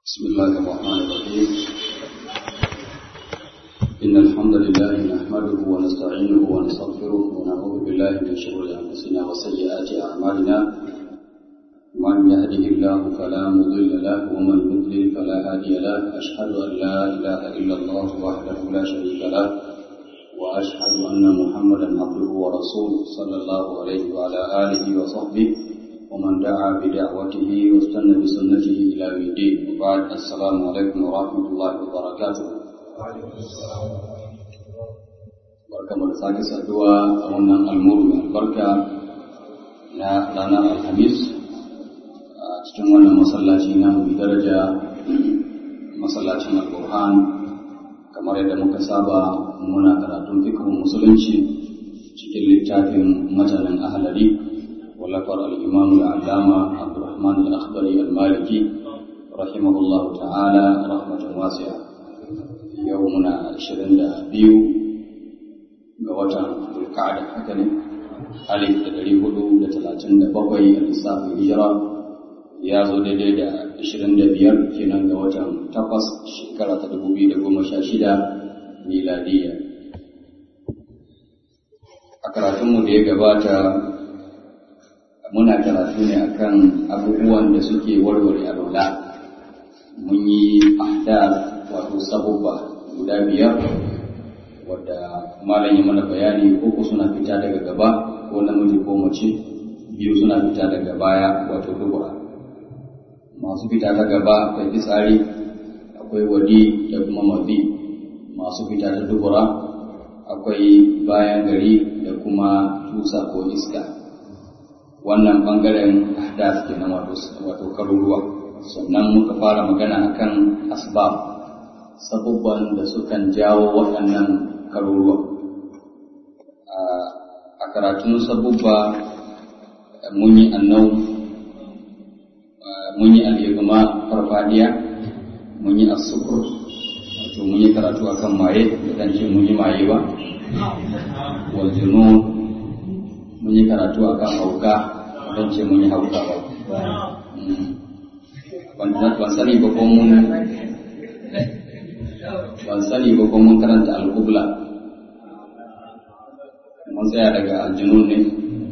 بسم الله الرحمن الرحيم إن الحمد لله نحمده ونستعينه ونستغفره ونعوذ بالله من شرور أنفسنا وسيئات أعمالنا من يهده الله فلا مضل له ومن يضلل فلا هادي له أشهد أن لا إله إلا الله وحده لا شريك له وأشهد أن محمدا عبده ورسوله صلى الله عليه وعلى آله وصحبه ومن دعا بدعوته واستنى بسنته إلى يوم الدين وبعد السلام عليكم ورحمة الله وبركاته barka mu da sake saduwa a wannan almuru mai albarka na ranar alhamis a cikin wannan masallaci na mai daraja masallacin al-burhan kamar yadda muka saba muna karatun fikihun musulunci cikin littafin matanin ahalari ولفر الإمام العلامة عبد الرحمن الأخضري المالكي رحمه الله تعالى رحمة واسعة يومنا عشرين بيو قوتا القعدة حكني ألف تدري هدو لتلاتين بقوي الإسلام الهجرة ya zo daidai da ashirin da biyar kenan ga watan takwas shekara ta dubu biyu da goma sha shida miladiyya a karatunmu da ya gabata muna karatu ne akan abubuwan da suke warware alwala mun yi ahdath wato sabubba guda biyar wadda malam ya mana bayani uku suna fita daga gaba ko namiji ko mace biyu suna fita daga baya wato dubura masu fita ta gaba akwai fitsari akwai wadi da kuma mazi masu fita ta dubura akwai bayan gari da kuma tusa ko iska wannan bangaren ahdath kenan wato wato karuruwa sannan muka fara magana akan asbab sabubban da sukan jawo waɗannan karuruwa a karatun sabubba mun yi annau mun yi al'igma farfadiya mun yi asukur wato mun yi karatu akan maye da dan ce mun yi maye ba wal junun mun yi karatu a kan hauka don ce mun yi hauka ba ban sani ba ko mun ban sani ba ko mun karanta alkubla mun tsaya daga aljinun ne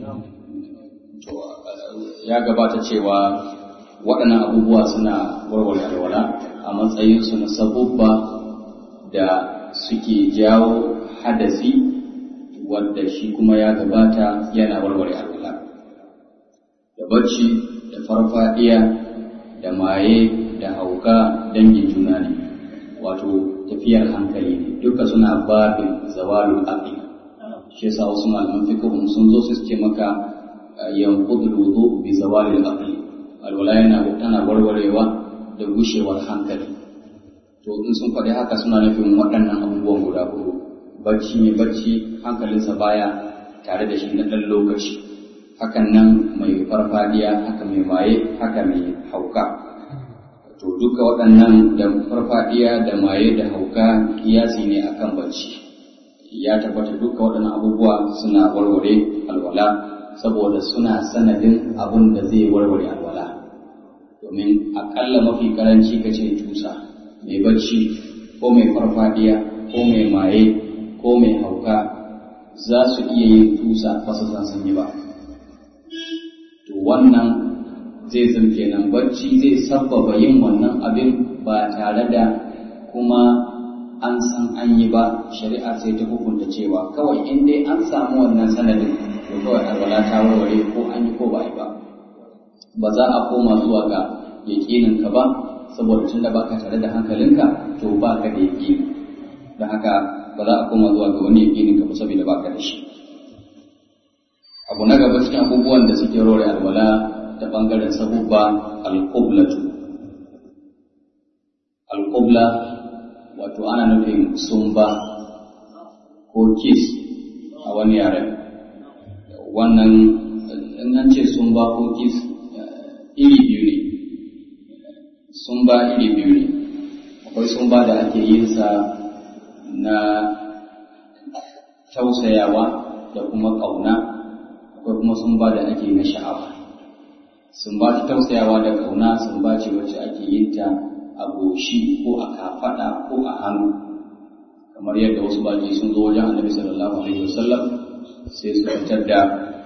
ya gabata cewa waɗannan abubuwa suna warware alwala a matsayinsu na sabubba da suke jawo hadasi wadda shi kuma ya gabata yana warware alwala da bacci da farfadiya da maye da hauka dangin juna ne wato tafiyar hankali ne duka suna babin zawalul aqli shi yasa wasu malaman fiqhun sun zo su ce maka yanqudul wudu bi zawalil aqli alwala yana tana warwarewa da gushewar hankali to in sun faɗi haka suna nufin waɗannan abubuwan guda huɗu bacci mai bacci hankalinsa baya tare da shi na ɗan lokaci hakan nan mai farfadiya haka mai maye haka mai hauka to duka waɗannan da farfadiya da maye da hauka kiyasi ne akan bacci ya tabbata duka waɗannan abubuwa suna warware alwala saboda suna sanadin abun da zai warware alwala domin aƙalla mafi karanci ka ce tusa mai bacci ko mai farfadiya ko mai maye ko mai hauka za su iya yin tusa ba su san sun yi ba. To wannan zai zan kenan bacci zai sabbaba yin wannan abin ba tare da kuma an san an yi ba shari'a sai ta hukunta cewa kawai in dai an samu wannan sanadin to kawai alwala ta warware ko an yi ko ba yi ba. Ba za a koma zuwa ga yaƙinin ka ba saboda tun da baka tare da hankalinka to baka da yaƙini. Don haka ba za a koma zuwa ga wani yaƙinin ka saboda ba ka da shi abu na gaba cikin abubuwan da suke rore alwala ta bangaren sabubba alqublatu alqubla wato ana nufin sumba ko kiss a wani yaren wannan in an ce sumba ko kiss iri biyu ne sumba iri biyu ne akwai sumba da ake yin sa na tausayawa da kuma ƙauna akwai kuma sun ba da ake na sha'awa sun ba ta tausayawa da ƙauna sun ba ce wacce ake yin ta a goshi ko a kafaɗa ko a hannu kamar yadda wasu baki sun zo wajen annabi sallallahu alaihi wasallam sai su fitar da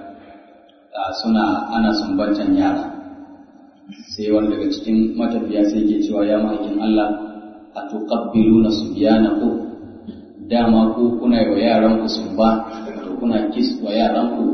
suna ana sumbantan yara sai wani daga cikin matafiya sai ke cewa ya mahaifin Allah a tuqabbiluna subyanakum dama ku kuna yi wa yaran ku sumba to kuna kis wa yaran ku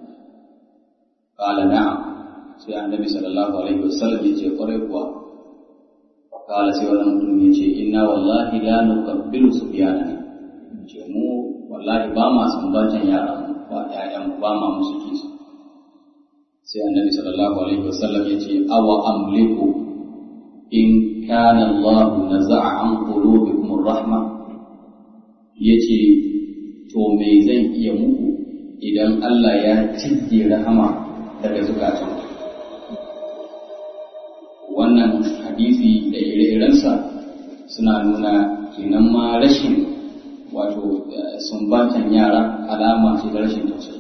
qala na'am sai annabi sallallahu alaihi wasallam ya ce kwarai kuwa qala sai wannan mutum ya ce inna wallahi la nuqabbilu subyanana ce mu wallahi ba ma sumbantan yaran ba ƴaƴan ba ma musu kis sai annabi sallallahu alaihi wasallam ya ce awa amliku in kana Allah naza'a an qulubikum rahma yace to me zan iya muku idan Allah ya cike rahama daga zukatan wannan hadisi da ire-irensa suna nuna kenan ma rashin wato sumbatan yara alama ce ta rashin tausayi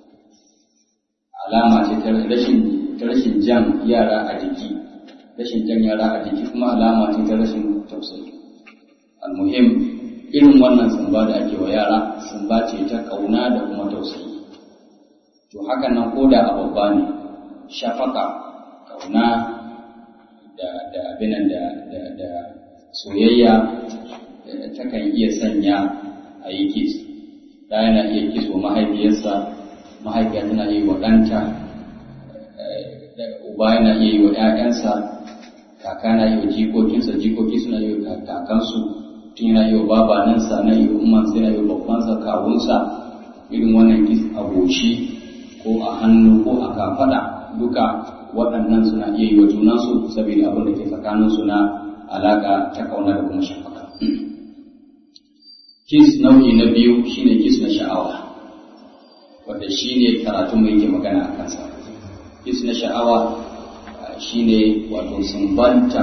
alama ce ta rashin ta rashin jan yara a jiki rashin jan yara a jiki kuma alama ce ta rashin tausayi almuhim irin wannan sumba da ake wa yara sumba ce ta kauna da kuma tausayi to hakan nan ko da a babba ne shafaka kauna da da abinan da da da soyayya takan iya sanya a yi kis da yana iya kis wa mahaifiyarsa mahaifiya tana yi wa ɗanta uba yana iya yi wa ‘ya'yansa kaka na yi wa jikokinsa jikoki suna yi wa kakansu tun yana yi wa babanansa na yi wa ummansa yana yi wa babbansa kawunsa irin wannan kis a goshi ko a hannu ko a kafaɗa duka waɗannan suna iya yi wa junansu saboda abin da ke tsakaninsu na alaƙa ta ƙauna da kuma shafaka. Kis nau'i na biyu shine kis na sha'awa. wanda shi ne karatu mai yake magana a kansa kis na sha'awa shi ne wato sumbanta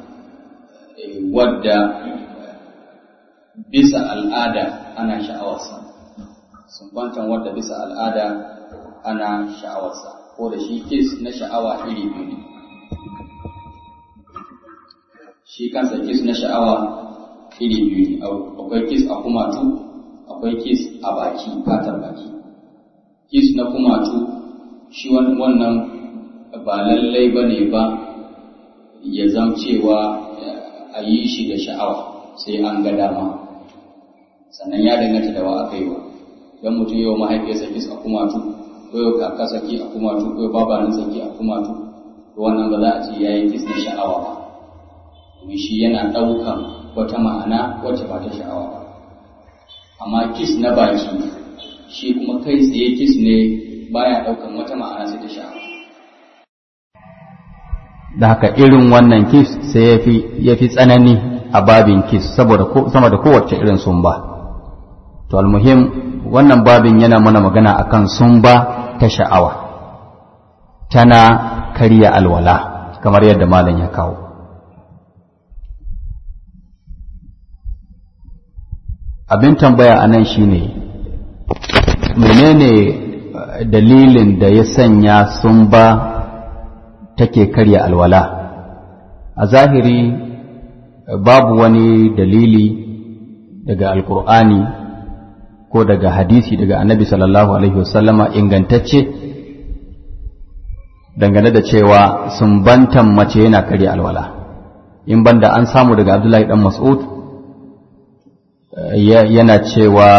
wadda bisa al'ada ana sha'awarsa sumbantan wadda bisa al'ada ana sha'awarsa ko da shi kis na sha'awa iri biyu ne shi kansa kis na sha'awa iri biyu ne akwai kis a kumatu akwai kis a baki fatar baki kis na kumatu shi wannan ba lallai ba ne ba ya zam cewa a yi shi da sha'awa sai an ga dama sannan ya danganta da wa aka yi wa don mutum yau mahaifiyarsa kis a kumatu ko yau kaka saki a kumatu ko yau babanin saki a kumatu to wannan ba za a ce ya yi kis na sha'awa ba domin shi yana ɗaukan wata ma'ana wacce ba ta sha'awa ba amma kis na baki shi kuma kai tsaye kis ne baya daukan wata ma'ana sai ta sha'awa da haka irin wannan kis sai ya fi tsanani a babin kis saboda sama da kowace irin sumba to almuhim wannan babin yana mana magana akan sumba ta sha'awa tana karya alwala kamar yadda malam ya kawo abin tambaya a nan shine menene dalilin da ya sanya sun ba take karya alwala a zahiri babu wani dalili daga alkur'ani ko daga hadisi daga annabi sallallahu alaihi wasallama ingantacce dangane da cewa sumbantan mace yana karya alwala in banda an samu daga abdullahi dan mas'ud yana cewa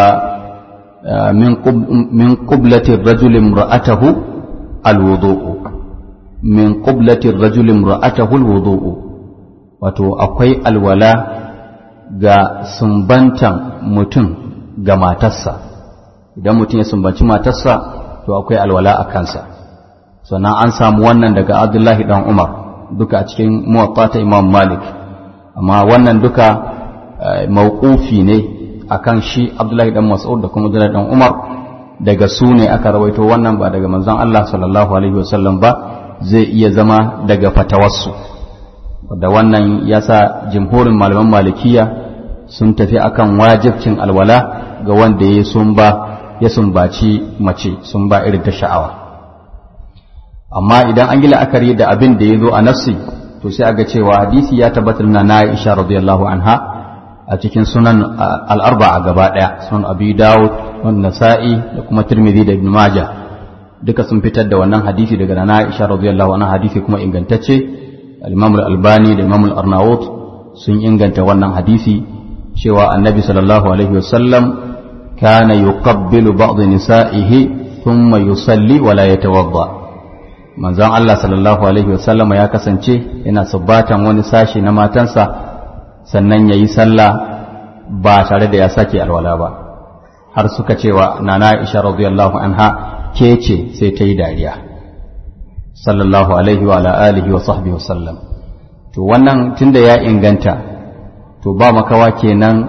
min qublati rajuli imra'atahu alwudu'u min qublati rajuli imra'atahu alwudu'u wato akwai alwala ga sumbantan mutum ga matarsa idan mutum ya sumbanci matarsa to akwai alwala a kansa sannan an samu wannan daga abdullahi dan umar duka a cikin muwatta ta imam malik amma wannan duka mawqufi ne akan shi abdullahi dan mas'ud da kuma abdullahi dan umar daga su ne aka rawaito wannan ba daga manzon Allah sallallahu alaihi wasallam ba zai iya zama daga fatawarsu da wannan yasa jimhurin malaman malikiya sun tafi akan wajibcin alwala ga wanda ya sumba ya sumbaci mace sun ba irin ta sha'awa amma idan an yi la'akari da abin da ya zo a nafsi to sai aga cewa hadisi ya tabbatar na Aisha radiyallahu anha a cikin sunan al-arba'a gaba daya sunan Abi Dawud wa Nasa'i da kuma Tirmidhi da Ibn Majah duka sun fitar da wannan hadisi daga na Aisha radiyallahu anha hadisi kuma ingantacce al-Imam al-Albani da Imam al-Arnaut sun inganta wannan hadisi cewa Annabi sallallahu alaihi wasallam kana yuqabbilu ba'd nisa'ihi thumma yusalli wa la yatawadda manzon Allah sallallahu alaihi wasallama ya kasance yana subbatan wani sashi na matansa sannan yayi sallah ba tare da ya sake alwala ba har suka cewa nana Aisha radiyallahu anha ke ce sai ta yi dariya sallallahu alaihi wa ala alihi wa sahbihi wasallam to wannan tunda ya inganta to ba makawa kenan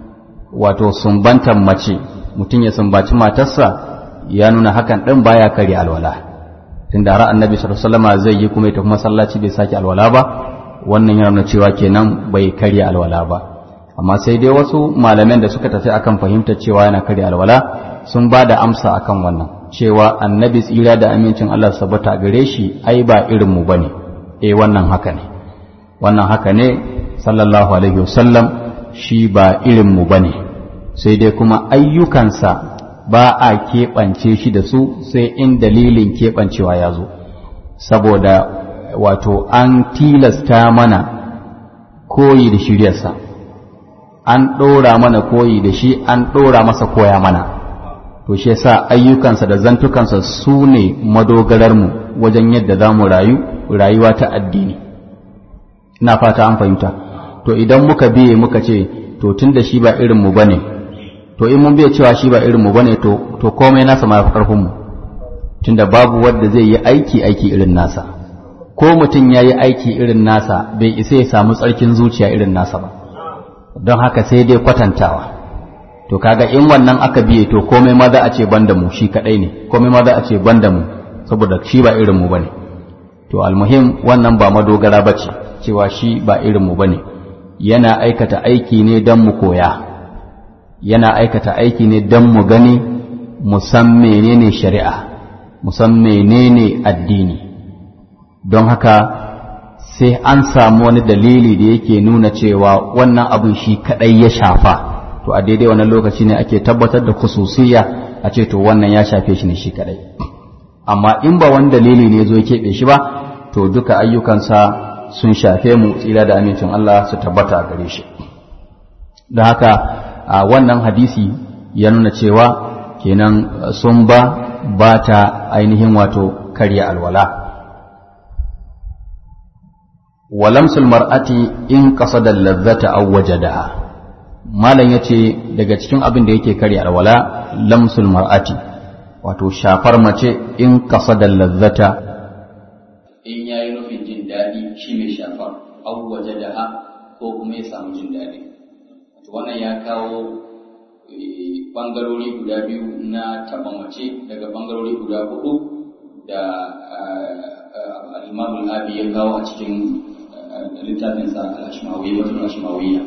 wato sumbantan mace mutum ya sumbaci matarsa ya nuna hakan ɗin baya kare alwala tunda har annabi sallallahu alaihi wasallam zai yi kuma ya tafi masallaci bai sake alwala ba wannan yana nuna cewa kenan bai karya alwala ba amma sai dai wasu malaman da suka tafi akan fahimtar cewa yana karya alwala sun ba da amsa akan wannan cewa annabi tsira da amincin Allah sabata gare shi ai ba irin mu bane eh wannan haka ne wannan haka ne sallallahu alaihi wasallam shi ba irin mu bane sai dai kuma ayyukansa ba a keɓance shi da su sai in dalilin keɓancewa ya zo saboda wato an tilasta mana koyi da shiryarsa an ɗora mana koyi da shi an ɗora masa koya mana to shi yasa ayyukansa da zantukansa su ne madogararmu wajen yadda za mu rayu rayuwa ta addini ina fata an fahimta to idan muka biye muka ce to tun da shi ba irinmu ba ne to in mun biya cewa shi ba irinmu ba ne to komai nasa ma fi ƙarfinmu tunda babu wanda zai yi aiki aiki irin nasa ko mutum ya yi aiki irin nasa bai isa ya samu tsarkin zuciya irin nasa ba don haka sai dai kwatantawa to kaga in wannan aka biye to komai ma za a ce banda mu shi kadai ne komai ma za a ce banda mu saboda shi ba irin mu bane to almuhim wannan ba madogara bace cewa shi ba irin mu bane yana aikata aiki ne don mu koya yana aikata aiki ne don mu gani mu san menene shari'a mu san menene addini don haka sai an samu wani dalili da yake nuna cewa wannan abin shi kadai ya shafa to a daidai wannan lokaci ne ake tabbatar da khususiyya a ce to wannan ya shafe shi ne shi kadai amma in ba wani dalili ne zo ya keɓe shi ba to duka ayyukansa sun shafe mu tsira da amincin Allah su tabbata a gare shi da haka a wannan hadisi ya nuna cewa kenan sun ba ba ta ainihin wato karya alwala walamsul mar'ati in qasada lazzata aw wajadaha malam yace daga cikin abin da yake karya alwala lamsul mar'ati wato shafar mace in qasada lazzata in yayi nufin jin daɗi shi mai shafar aw wajadaha ko kuma ya samu jin daɗi wannan ya kawo bangarori guda biyu na taɓa mace daga bangarori guda hudu da al-imam al-abi ya kawo a cikin littafinsa al-ashmawi wato al-ashmawiyya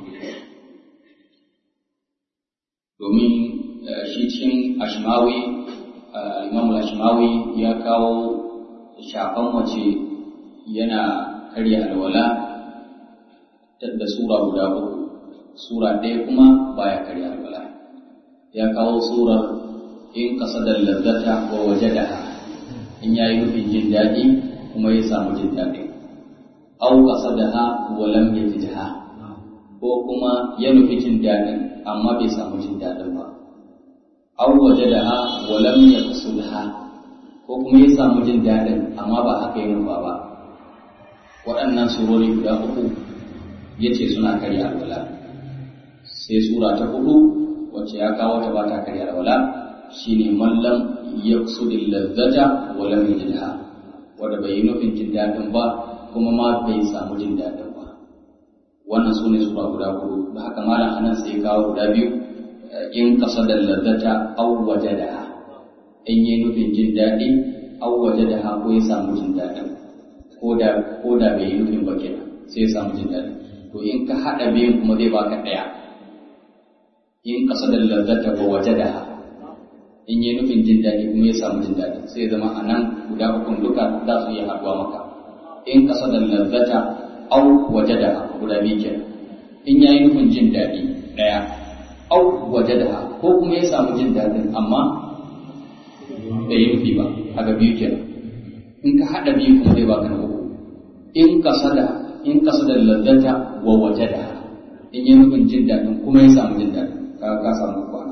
domin shi cikin ashmawi al-imam al-ashmawi ya kawo shafan mace yana karya alwala da sura guda uku sura ɗaya kuma baya karya alwala ya kawo surar in kasadar lazzata wa wajadaha in yayi nufin jin daɗi kuma ya samu jin daɗi au qasadaha wa lam yajidha ko kuma ya nufi jin daɗin amma bai samu jin daɗin ba au wajadaha wa lam yaqsudha ko kuma ya samu jin daɗin amma ba haka ya nufa ba waɗannan surori guda uku yace suna karya alwala sai sura ta hudu wacce ya kawo ta ba ta karya alwala shine mallam yaqsudil lazzata wa lam yajidha wanda bai yi nufin jin daɗin ba kuma ma bai samu jin daɗin ba wannan su ne sura guda hudu da haka malam anan sai ya kawo guda biyu in qasadal lazzata aw wajadaha in yi nufin jin daɗi aw wajadaha ko ya samu jin daɗin ko da ko da bai yi nufin ba kenan sai ya samu jin daɗin to in ka haɗa biyun kuma zai baka ɗaya in qasadal lazzata wa wajadaha in yi nufin jin daɗi kuma ya samu jin daɗi sai ya zama a nan guda ukun duka za su iya haɗuwa maka in kasa da lazzata au waje da guda biyu kenan in yayi nufin jin daɗi ɗaya au waje da ko kuma ya samu jin daɗin amma bai yi nufi ba haka biyu kenan in ka haɗa biyu kuma zai baka na uku in kasa da in kasa da lazzata wa waje da in yi nufin jin daɗin kuma ya samu jin daɗin ka ka samu kwana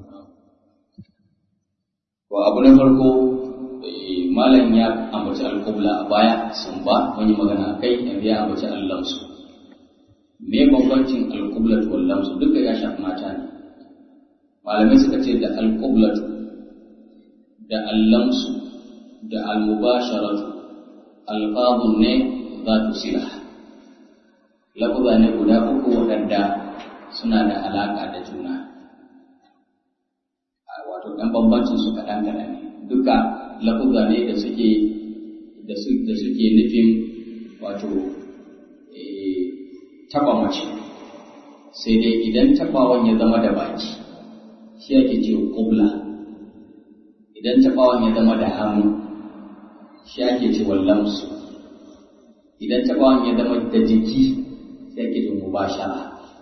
wa abu na farko malam ya ambaci alƙubla a baya sun ba wani magana a kai yanzu ya ambaci allamsu me bambancin alƙublat wal lamsu duka ya shafi mata ne malamai suka ce da alƙublat da allamsu da almubasharatu alfadun ne za tu sila lafuza ne guda uku waɗanda suna da alaƙa da juna wato ɗan bambancin su kaɗan kaɗan ne duka lafuza ne da suke da suke nufin wato taɓa mace sai dai idan taɓawan ya zama da baki shi ake ce ƙubla idan taɓawan ya zama da hannu shi ake ce wallamsu idan taɓawan ya zama da jiki shi ake ce mubashara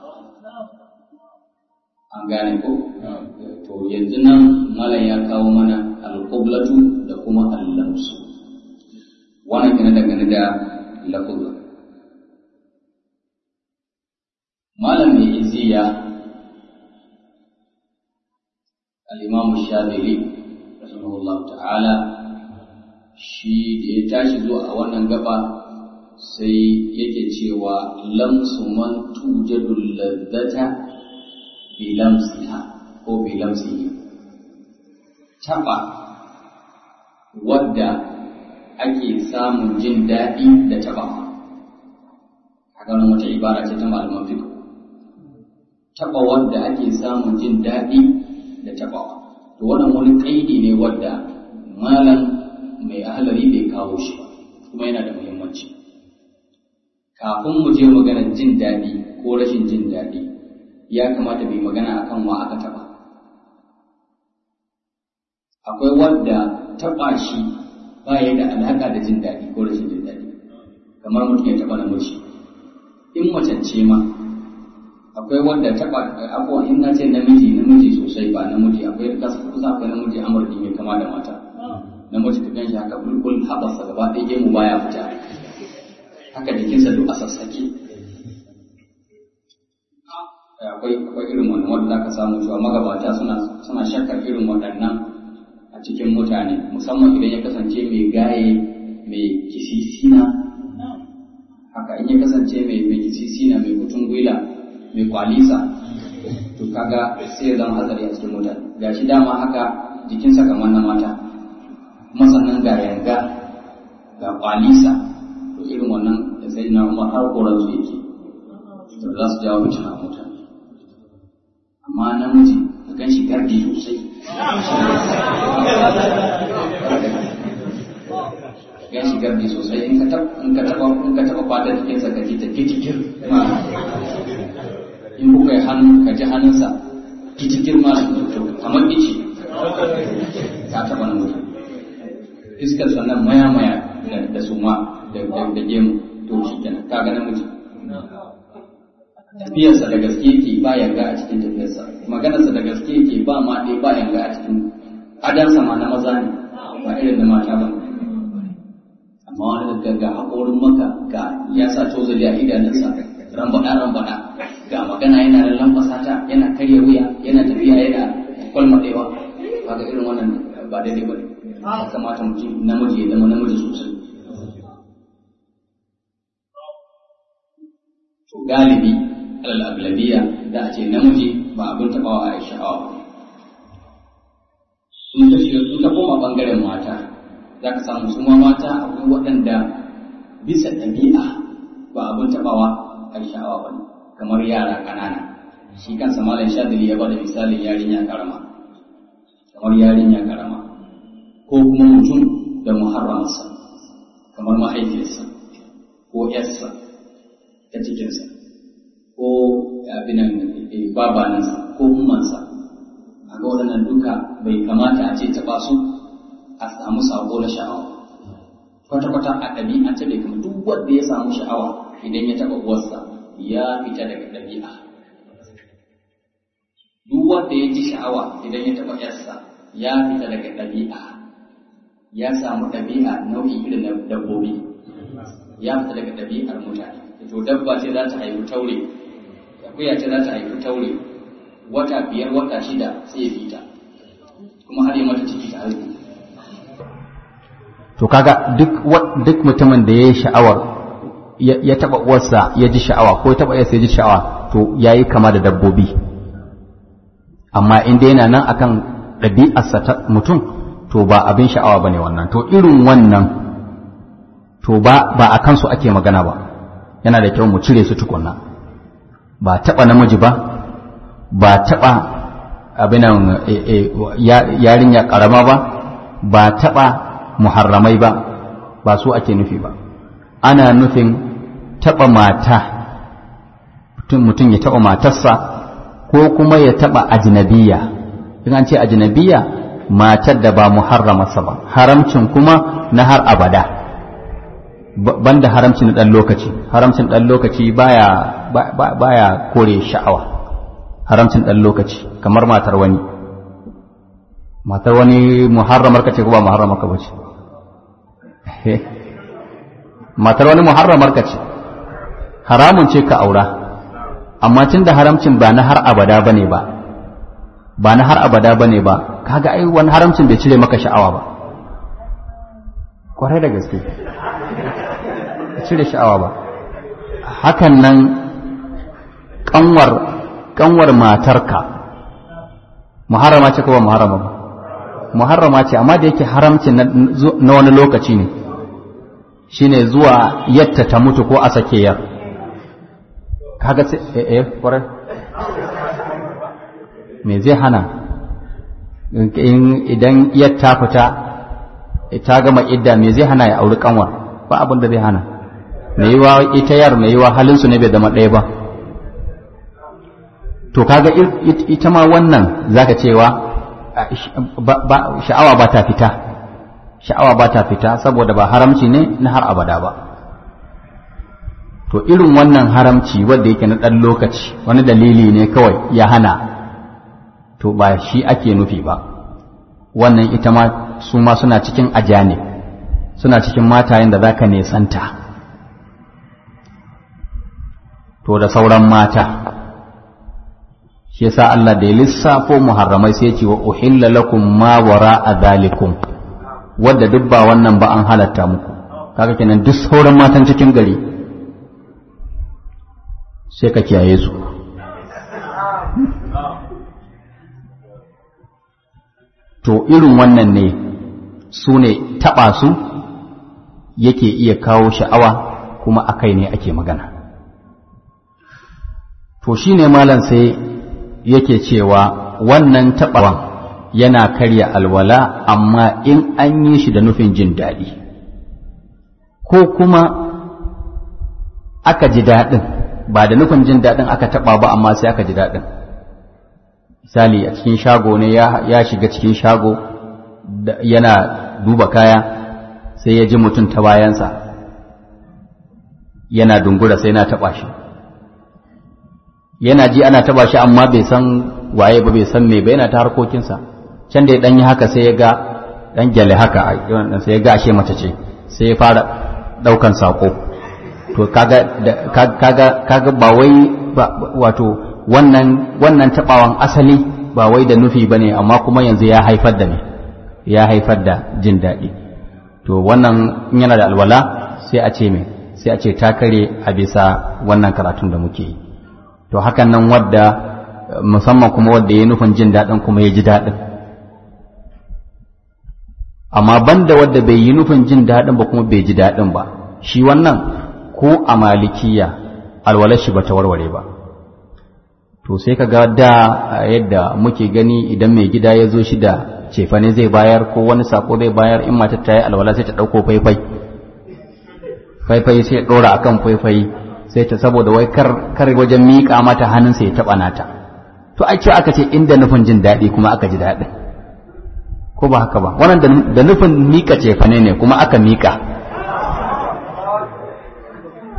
an gane ko to yanzu nan malam ya kawo mana alƙublatu da kuma allamsu wannan kana dangane da lafuzan malam mai iziya al-imam shadili rahimahullah ta'ala shi da ya tashi zuwa a wannan gaba sai yake cewa lamsu man tujadul ladzata bi lamsiha ko bi lamsihi taba wadda ake samun jin daɗi da tabawa haka nan wata ibara ce ta malaman fiqh taɓa wanda ake samun jin daɗi da taɓawa. To wannan wani ƙaidi ne wadda malam mai ahalari bai kawo shi ba, kuma yana da muhimmanci. Kafin mu je maganar jin daɗi ko rashin jin daɗi, ya kamata bai magana akan wa aka taɓa. Akwai wadda taɓa shi ba ya da alaƙa da jin daɗi ko rashin jin daɗi, kamar mutum ya taɓa namiji. In macen ce ma, akwai wanda taba abuwa in na ce namiji namiji sosai ba namiji akwai kasa kusa akwai namiji amurki mai kama da mata namiji ka gan shi haka bulbul haɓasa gaba ɗaya gemu baya fita haka jikinsa duk a sassake akwai akwai irin wannan wanda zaka samu cewa magabata suna suna shakkar irin waɗannan a cikin mutane musamman idan ya kasance mai gaye mai kisisina haka in ya kasance mai mai kisisina mai kutun gwila mai kwalisa to kaga sai ya zama hatsari a cikin mutane ga shi dama haka jikinsa kamar na mata kuma sannan ga yanga ga kwalisa to irin wannan da sai na umar har koran su yake to za su jawo fitina a mutane amma namiji ka gan shi gardi sosai gan shi gardi sosai in ka taba in ka taba in ka taba fata jikinsa ka ji ta kitikir in kuka yi hannu ka ji hannunsa kici girma kamar ice ta taɓa nan mutum iskar sannan maya maya da suma da gemu to shi kenan ka ga namiji tafiyarsa da gaske yake ba yanga a cikin tafiyarsa maganarsa da gaske yake ba ma ɗaya ba yanga a cikin adansa ma na maza ne ba irin na mata ba amma wani da ga haƙorin maka ga ya sa tozali a idanunsa rambaɗa rambaɗa ga magana yana da lambasa ta yana karya wuya yana tafiya yana kwalmaɗewa ba ga irin wannan ba daidai ba ne ya kamata mutum namiji ya zama namiji sosai to galibi alal aglabiya da a ce namiji ba abin taɓawa a sha'awa sun ta shiga sun ta koma ɓangaren mata za ka samu su ma mata akwai waɗanda bisa ɗabi'a ba abin taɓawa a sha'awa ba ne kamar yara ƙanana shi kansa malam shadili ya bada misalin yarinya karama kamar yarinya karama ko kuma mutum da muharramarsa kamar mahaifiyarsa ko yarsa ta cikinsa ko abinan babanansa ko ummansa a ga waɗannan duka bai kamata a ce taɓa su a samu sako na sha'awa kwata-kwata a ɗabi'a ta bai kuma duk wanda ya samu sha'awa idan ya taɓa uwarsa ya fita daga ɗabi'a duk wanda ya ji sha'awa idan ya taɓa yarsa ya fita daga ɗabi'a ya samu ɗabi'a nau'i irin na dabbobi ya fita daga ɗabi'ar mutane to dabba ce za ta haifi taure akuya ce za ta haifi taure wata biyar wata shida sai ya fita kuma har yi mata ciki ta haihu to kaga duk duk mutumin da ya yi sha'awar ya taba uwarsa ya ji sha'awa ko ya taba yarsa ya ji sha'awa to yayi kama da dabbobi amma in dai yana nan akan ɗabi'arsa ta mutum to ba abin sha'awa bane wannan to irin wannan to ba ba a kansu ake magana ba yana da kyau mu cire su tukunna ba taba namiji ba ba taba abinan yarinya karama ba ba taba muharramai ba ba su ake nufi ba ana nufin taɓa mata mutum ya taɓa matarsa ko kuma ya taɓa ajinabiya in an ce ajinabiya matar da ba muharramarsa ba haramcin kuma na har abada banda haramcin ɗan lokaci haramcin ɗan lokaci baya baya kore sha'awa haramcin ɗan lokaci kamar matar wani matar wani muharramar ka ce ko ba muharramar ka ba ce matar wani muharramar ka ce haramun ce ka aura amma tun da haramcin ba na har abada bane ba ba na har abada bane ba kaga ai wani haramcin bai cire maka sha'awa ba kwarai da gaske cire sha'awa ba hakan nan kanwar kanwar matarka muharrama ce ko ba muharrama ba muharrama ce amma da yake haramcin na wani lokaci ne shine zuwa yatta ta mutu ko a sake yar kaga sai eh eh kwarai me zai hana idan yatta fita ta gama idda me zai hana ya auri kanwar ba abin da zai hana me yiwa ita yar me yiwa halin su ne bai zama ɗaya ba to kaga ita ma wannan zaka cewa sha'awa ba ta fita sha'awa ba ta fita saboda ba haramci ne na har abada ba to irin wannan haramci wanda yake na ɗan lokaci wani dalili ne kawai ya hana to ba shi ake nufi ba wannan ita ma su ma suna cikin ajane suna cikin matayen da zaka nesanta to da sauran mata shi yasa Allah da ya lissafo muharramai sai ce wa uhilla lakum ma wara a zalikum wadda duk ba wannan ba an halatta muku kaga kenan duk sauran matan cikin gari sai ka kiyaye su to irin wannan ne su ne taɓa su yake iya kawo sha'awa kuma a kai ne ake magana to shi ne malam sai yake cewa wannan taɓawan yana karya alwala amma in an yi shi da nufin jin daɗi ko kuma aka ji daɗin ba da nufin jin daɗin aka taɓa ba amma sai aka ji daɗin misali a cikin shago ne ya shiga cikin shago yana duba kaya sai ya ji mutum ta bayansa yana dungura sai na taɓa shi yana ji ana taba shi amma bai san waye ba bai san me ba yana ta harkokinsa can da ya dan yi haka sai ya ga dan gyale haka sai ya ga ashe mace ce sai ya fara daukan sako to kaga kaga kaga ba wai wato wannan wannan tabawan asali ba wai da nufi bane amma kuma yanzu ya haifar da me ya haifar da jin daɗi to wannan in yana da alwala sai a ce me sai a ce ta kare a bisa wannan karatun da muke yi to hakan nan wadda musamman kuma wadda ya nufin jin daɗin kuma ya ji daɗin amma banda wadda bai yi nufin jin daɗin ba kuma bai ji daɗin ba shi wannan ko a malikiya alwalar shi ba ta warware ba to sai ka ga da yadda muke gani idan mai gida ya zo shi da cefane zai bayar ko wani sako zai bayar in matar ta yi alwala sai ta ɗauko faifai faifai sai ɗora akan faifai sai ta saboda wai kar kar wajen miƙa mata hannunsa ya taɓa nata to ai ce aka ce inda nufin jin daɗi kuma aka ji daɗin ko ba haka ba wannan da nufin miƙa cefane ne kuma aka miƙa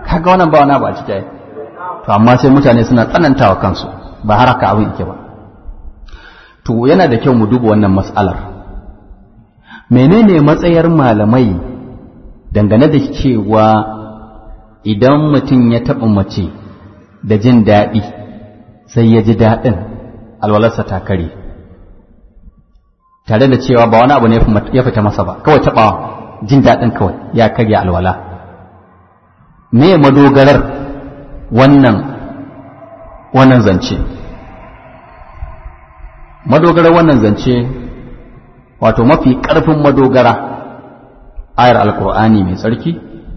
kaga wannan ba wani abu a ciki to amma sai mutane suna tsanantawa kansu ba har haka abin yake ba to yana da kyau mu duba wannan mas'alar menene matsayar malamai dangane da cewa idan mutum ya taɓa mace da jin daɗi sai ya ji daɗin alwalarsa ta kare tare da cewa ba wani abu ne ya fita masa ba kawai taɓa jin daɗin kawai ya karya alwala me madogarar wannan wannan zance madogarar wannan zance wato mafi ƙarfin madogara ayar alkur'ani mai tsarki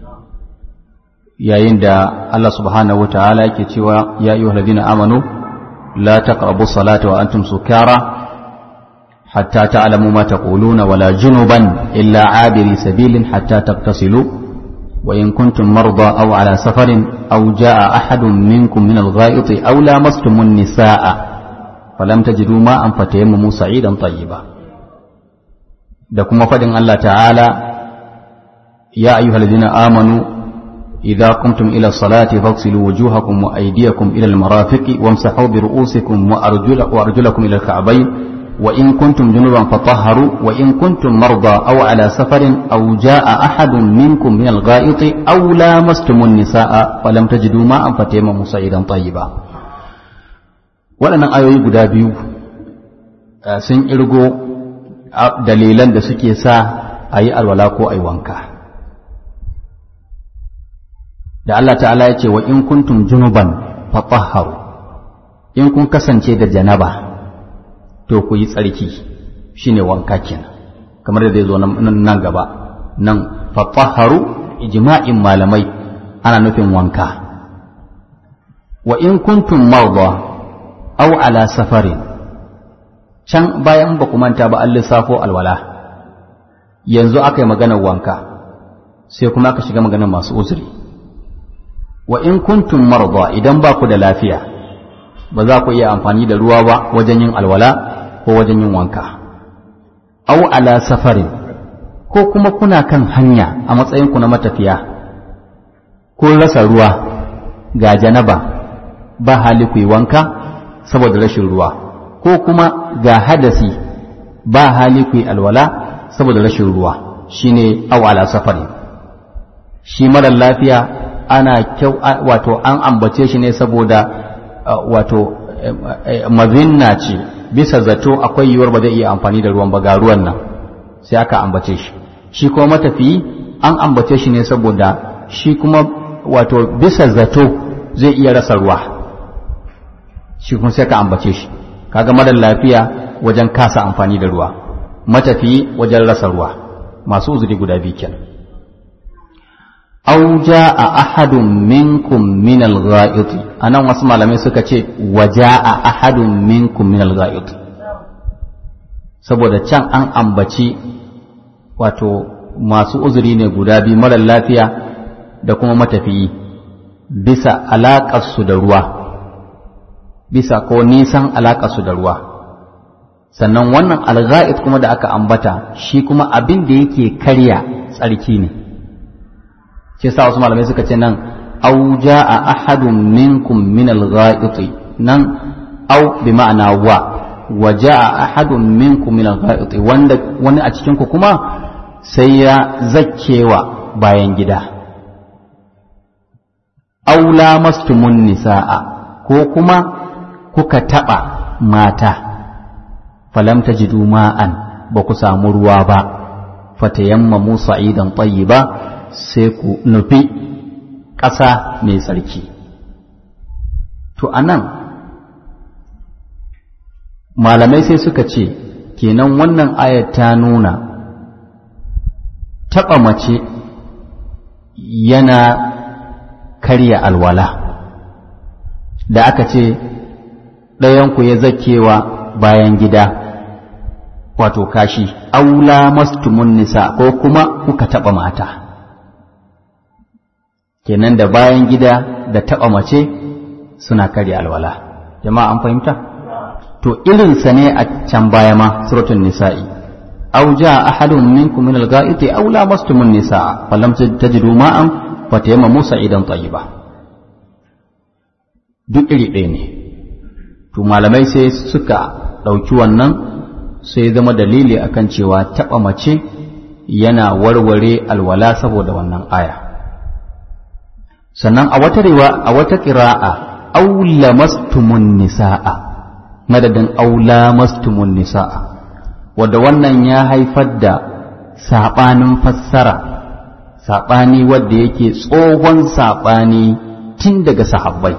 yayin da Allah subhanahu wataala yake cewa ya ayyuhal ladina amanu la taqrabu salata wa antum sukara hatta ta'lamu ma taquluna wala junuban illa abiri sabilin hatta tagtasilu wa in kuntum marda aw ala safarin aw jaa ahadun minkum min al-gha'iti aw lamastumun nisaa falam tajidu ma'an fatayammamu sa'idan tayyiba da kuma fadin Allah ta'ala ya ayyuhal ladina amanu إذا قمتم إلى الصلاة فاغسلوا وجوهكم وأيديكم إلى المرافق وامسحوا برؤوسكم وأرجل وأرجلكم إلى الكعبين وإن كنتم جنبا فطهروا وإن كنتم مرضى أو على سفر أو جاء أحد منكم من الغائط أو لامستم النساء فلم تجدوا ماء فتيمموا صعيدا طيبا waɗannan ayoyi guda biyu sun irgo dalilan da suke sa a yi alwala ko a yi wanka da Allah ta'ala ya ce wa in kuntum junuban fatahharu in kun kasance da janaba to ku yi tsarki shine wanka kenan kamar da zai zo nan gaba nan fatahharu ijma'in malamai ana nufin wanka wa in kuntum marda aw ala safarin can bayan ba ku manta ba an lissafo alwala yanzu aka yi maganar wanka sai kuma aka shiga maganar masu uzuri wa in kuntum marda idan ba ku da lafiya ba za ku iya amfani da ruwa ba wajen yin alwala ko wajen yin wanka au ala safarin ko kuma kuna kan hanya a matsayinku na matafiya ko rasa ruwa ga janaba ba hali ku yi wanka saboda rashin ruwa ko kuma ga hadasi ba hali ku yi alwala saboda rashin ruwa shine au ala safarin shi marar lafiya ana kyau wato an ambace shi ne saboda wato mazinna ce bisa zato akwai yiwuwar ba zai iya amfani da ruwan ba ga ruwan nan sai aka ambace shi shi kuma matafiyi an ambace shi ne saboda shi kuma wato bisa zato zai iya rasa ruwa shi kuma sai ka ambace shi kaga marar lafiya wajen kasa amfani da ruwa matafiyi wajen rasa ruwa masu uzuri guda biyu kenan aw jaa ahadun minkum min al-gha'it anan wasu malamai suka ce wa jaa ahadun minkum min al-gha'it saboda can an ambaci wato masu uzuri ne guda biyu marar lafiya da kuma matafiyi bisa alaƙarsu da ruwa bisa ko nisan alaƙarsu da ruwa sannan wannan al kuma da aka ambata shi kuma abin da yake karya tsarki ne shi yasa wasu malamai suka ce nan au jaa ahadun minkum min al-gha'iti nan au bi ma'ana wa wa jaa ahadun minkum min al-gha'iti wanda wani a cikin ku kuma sai ya zakkewa bayan gida au lamastumun nisaa ko kuma kuka taba mata falam tajidu ma'an ba ku samu ruwa ba fatayammamu sa'idan tayyiba sai ku nufi ƙasa mai tsarki to a nan malamai sai suka ce kenan wannan ayat ta nuna taɓa mace yana karya alwala da aka ce ɗayanku ya zakewa bayan gida wato kashi aula mastumun nisa ko kuma kuka taɓa mata kenan da bayan gida da taɓa mace suna karya alwala jama'a an fahimta to irinsa ne a can baya ma suratul nisa'i aw jaa ahadun minkum min al-gha'iti aw lamastum an-nisaa falam tajidu ma'an fatayamma musa idan tayyiba duk iri ɗaya ne to malamai sai suka ɗauki wannan sai zama dalili akan cewa taɓa mace yana warware alwala saboda wannan aya sannan a wata riwa a wata ƙira'a aula mastumun nisa'a madadin aula mastumun nisa'a wadda wannan ya haifar da saɓanin fassara saɓani wadda yake tsohon saɓani tun daga sahabbai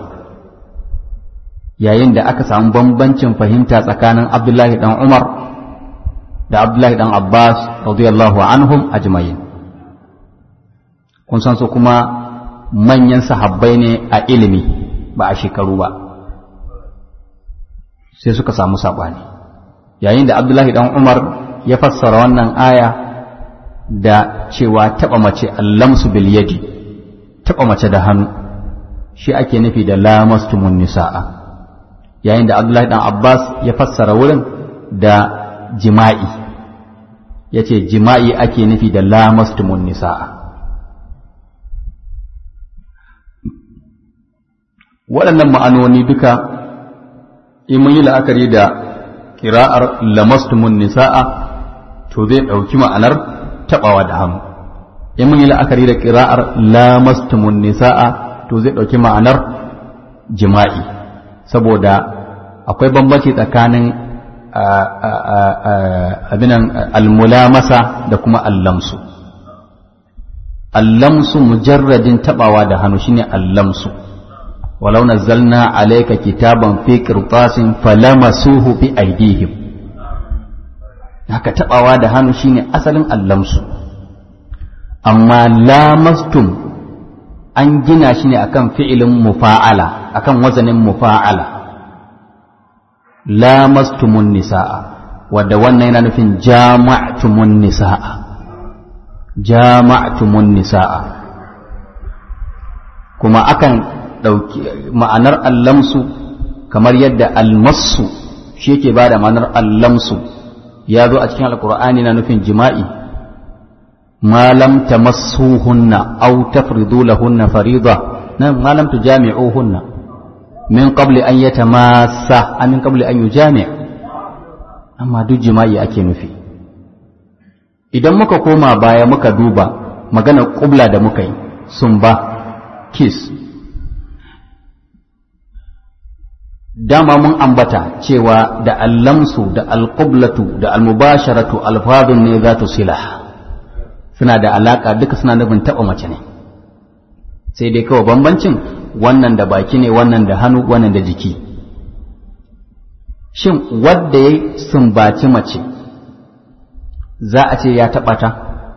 yayin da aka samu bambancin fahimta tsakanin abdullahi dan umar da abdullahi dan abbas radiyallahu anhum ajma'in kun san su kuma manyan sahabbai ne a ilimi ba a shekaru ba sai suka samu saɓani yayin da abdullahi dan umar ya fassara wannan aya da cewa taɓa mace allamsu bil yadi taɓa mace da hannu shi ake nufi da lamastumun nisa'a yayin da abdullahi dan abbas ya fassara wurin da jima'i ya ce jima'i ake nufi da lamastumun nisa'a waɗannan ma'anoni duka in mun yi la'akari da kira'ar lamastumun nisa'a to zai ɗauki ma'anar taɓawa da hannu in mun yi la'akari da kira'ar lamastumun nisa'a to zai ɗauki ma'anar jima'i saboda akwai bambanci tsakanin abinan almulamasa da kuma allamsu allamsu mujarradin taɓawa da hannu shine allamsu ولو نزلنا عليك كتابا في قرطاس فلمسوه بأيديهم haka tabawa da hannu shine asalin allamsu amma lamastum an gina shi ne akan fi'ilin mufa'ala akan wazanin mufa'ala lamastumun nisa'a wadda wannan yana nufin jama'tumun nisa'a jama'tumun nisa'a kuma akan ɗauki ma'anar allamsu kamar yadda almasu shi yake ba da ma'anar allamsu ya zo a cikin alkur'ani na nufin jima'i ma lam tamassuhunna aw tafridu lahunna farida nan ma lam tujami'uhunna min qabli an yatamassa min qabli an yujami' amma duk jima'i ake nufi idan muka koma baya muka duba maganar kubla da muka yi sumba kiss dama mun ambata cewa da allamsu da alqublatu da almubasharatu alfadun ne za sila suna da alaka duka suna nufin taɓa mace ne sai dai kawai bambancin wannan da baki ne wannan da hannu wannan da jiki shin wadda ya sumbaci mace za a ce ya taɓa ta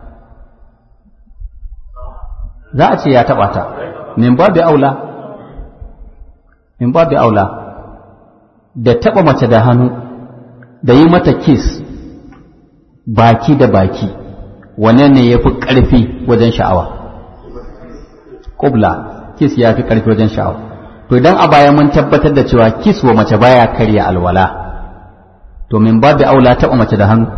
za a ce ya taɓa ta min babu aula min babu aula da taɓa mace da hannu da yi mata kis baki da baki wane ne ya fi ƙarfi wajen sha'awa ƙubla kis ya fi ƙarfi wajen sha'awa to idan a baya mun tabbatar da cewa kis wa mace baya karya alwala to min babu aula taɓa mace da hannu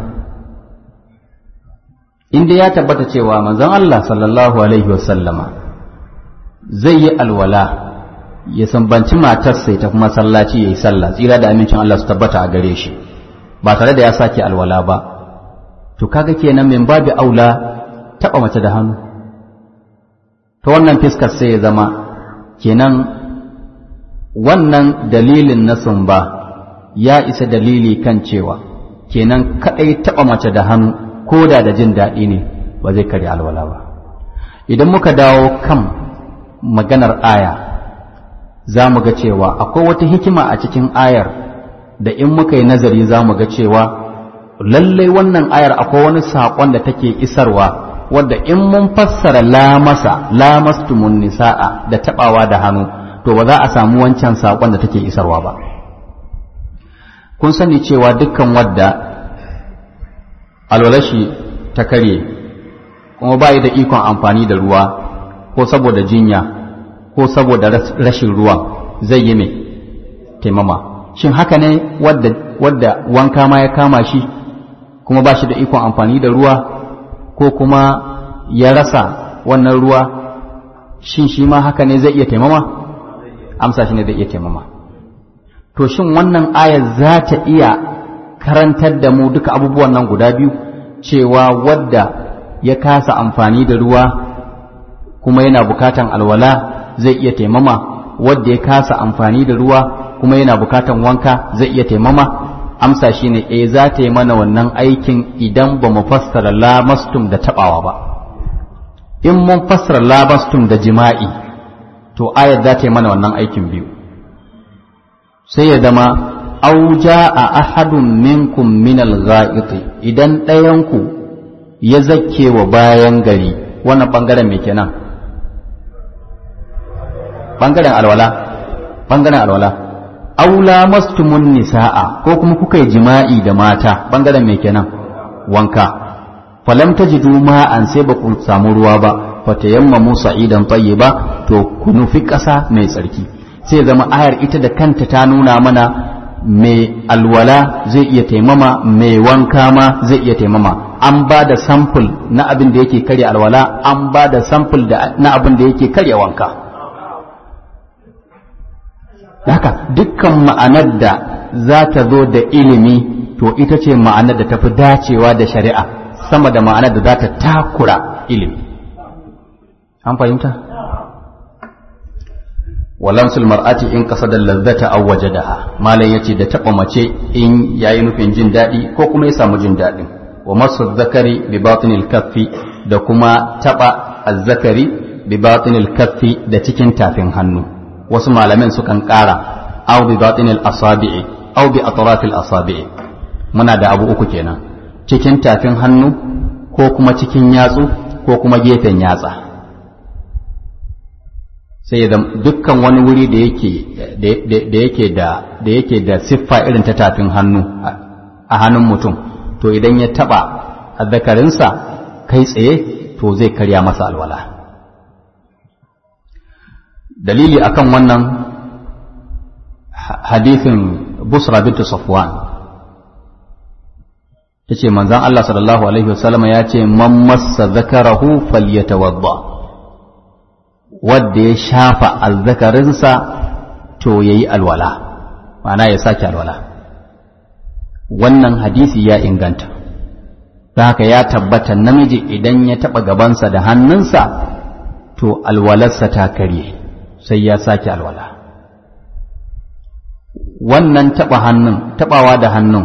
inda ya tabbata cewa manzon Allah sallallahu alaihi wasallama zai yi alwala ya sambanci matarsa ya tafi masallaci ya yi sallah tsira da amincin Allah su tabbata a gare shi ba tare da ya sake alwala ba to kaga kenan min babu aula taba mace da hannu ta wannan fiskar sai ya zama kenan wannan dalilin na sumba ya isa dalili kan cewa kenan kadai taba mace da hannu ko da da jin daɗi ne ba zai karya alwala ba idan muka dawo kan maganar aya za mu ga cewa akwai wata hikima a cikin ayar da in muka yi nazari za mu ga cewa lallai wannan ayar akwai wani saƙon da take isarwa wadda in mun fassara lamasa lamastumun nisa'a da taɓawa da hannu to ba za a samu wancan saƙon da take isarwa ba kun sani cewa dukkan wadda alwalashi ta karye kuma ba da ikon amfani da ruwa ko saboda jinya ko saboda rashin ruwa zai yi mai taimama shin haka ne wadda, wadda wanka ma ya kama shi kuma ba shi da ikon amfani da ruwa ko kuma ya rasa wannan ruwa shin shi ma haka ne zai iya taimama amsa shi ne zai iya taimama to shin wannan ayar za ta iya karantar da mu duka abubuwan nan guda biyu cewa wadda ya kasa amfani da ruwa kuma yana bukatan alwala zai iya taimama wadda ya kasa amfani da ruwa kuma yana bukatan wanka zai iya taimama amsa shine eh za ta yi mana wannan aikin idan ba mu fassara lamastum da tabawa ba in mun fassara lamastum da jima'i to ayat za ta yi mana wannan aikin biyu sai ya zama auja a ahadun minkum min al idan ɗayanku ya zakke wa bayan gari wannan bangaren me kenan bangaren alwala bangaren alwala aula mastumun nisa'a ko kuma kuka yi jima'i da mata bangaren me kenan wanka falam tajidu ma'an sai ba ku samu ruwa ba fatayammamu sa'idan tayyiba to ku nufi ƙasa mai tsarki sai zama ayar ita da kanta ta nuna mana mai alwala zai iya taimama mai wanka ma zai iya taimama an ba da samful na abin da yake karya alwala an ba da samful na abin da yake karya wanka haka dukkan ma'anar da za ta zo da ilimi to ita ce ma'anar da tafi dacewa da shari'a sama da ma'anar da za ta takura ilimi an fahimta walamsul mar'ati in qasada lazzata aw wajadaha malam yace da taba mace in yayi nufin jin dadi ko kuma ya samu jin dadin wa masu zakari bi batinil kaffi da kuma taba azzakari bi batinil kaffi da cikin tafin hannu wasu malamin sukan ƙara aw bi batinil asabi'i aw bi atrafil asabi'i muna da abu uku kenan cikin tafin hannu ko kuma cikin yatsu ko kuma gefen yatsa sai da dukkan wani wuri da yake da yake da da yake da siffa irin ta tafin hannu a hannun mutum to idan ya taba azzakarinsa kai tsaye to zai karya masa alwala dalili akan wannan hadithin busra bintu safwan ta ce manzan Allah sallallahu alaihi wasallam ya ce man massa zakarahu falyatawadda wadda ya shafa azzakarinsa to yayi alwala ma'ana ya sake alwala wannan hadisi ya inganta da haka ya tabbata namiji idan ya taɓa gabansa da hannunsa to alwalarsa ta karye sai ya sake alwala wannan taɓa hannun taɓawa da hannun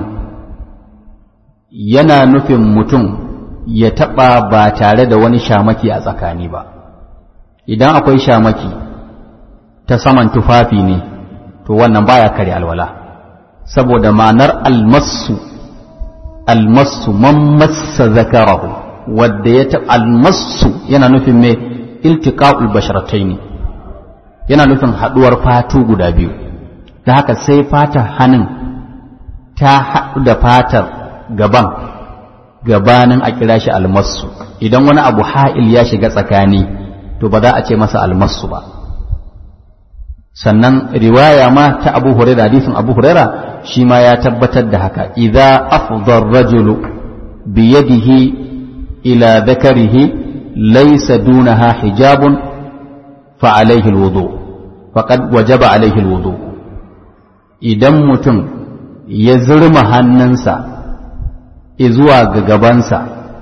yana nufin mutum ya taɓa ba tare da wani shamaki a tsakani ba idan akwai shamaki ta saman tufafi ne to wannan baya kare alwala saboda ma'anar almasu almasu man massa zakarahu wadda ya taɓa almasu yana nufin mai iltiqa'ul basharataini yana nufin haɗuwar fatu guda biyu da haka sai fatar hannun ta haɗu da fatar gaban gabanin a kira shi almasu idan wani abu ha'il ya shiga tsakani to ba za a ce masa almasu ba sannan riwaya ma ta abu huraira hadisin abu huraira shi ma ya tabbatar da haka idza afdha ar-rajulu bi yadihi ila dhakarihi laysa dunaha hijabun fa alayhi al-wudu faqad wajaba alayhi al-wudu idan mutum ya zurma hannunsa zuwa ga gabansa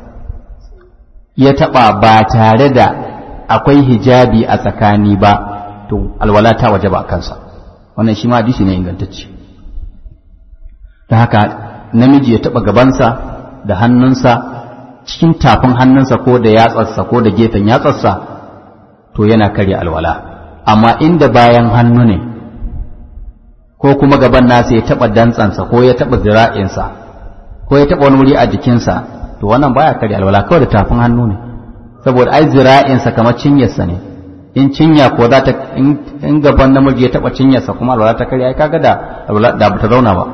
ya taɓa ba tare da akwai hijabi a tsakani ba to alwala ta waje ba a kansa wannan shi ma hadisi ne ingantacce da haka namiji ya taɓa gabansa da hannunsa cikin tafin hannunsa ko da yatsarsa ko da gefen yatsarsa to yana karya alwala amma inda bayan hannu ne ko kuma gaban nasa ya taɓa dantsansa ko ya taɓa zira'insa ko ya taɓa wani wuri a jikinsa to wannan baya karya alwala kawai da tafin hannu ne saboda ai zira'insa kamar cinyarsa ne in cinya ko za ta in gaban namiji ya taɓa cinyarsa kuma alwala ta karya ai kaga da alwala da bata zauna ba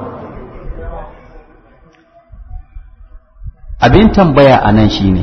abin tambaya a nan shine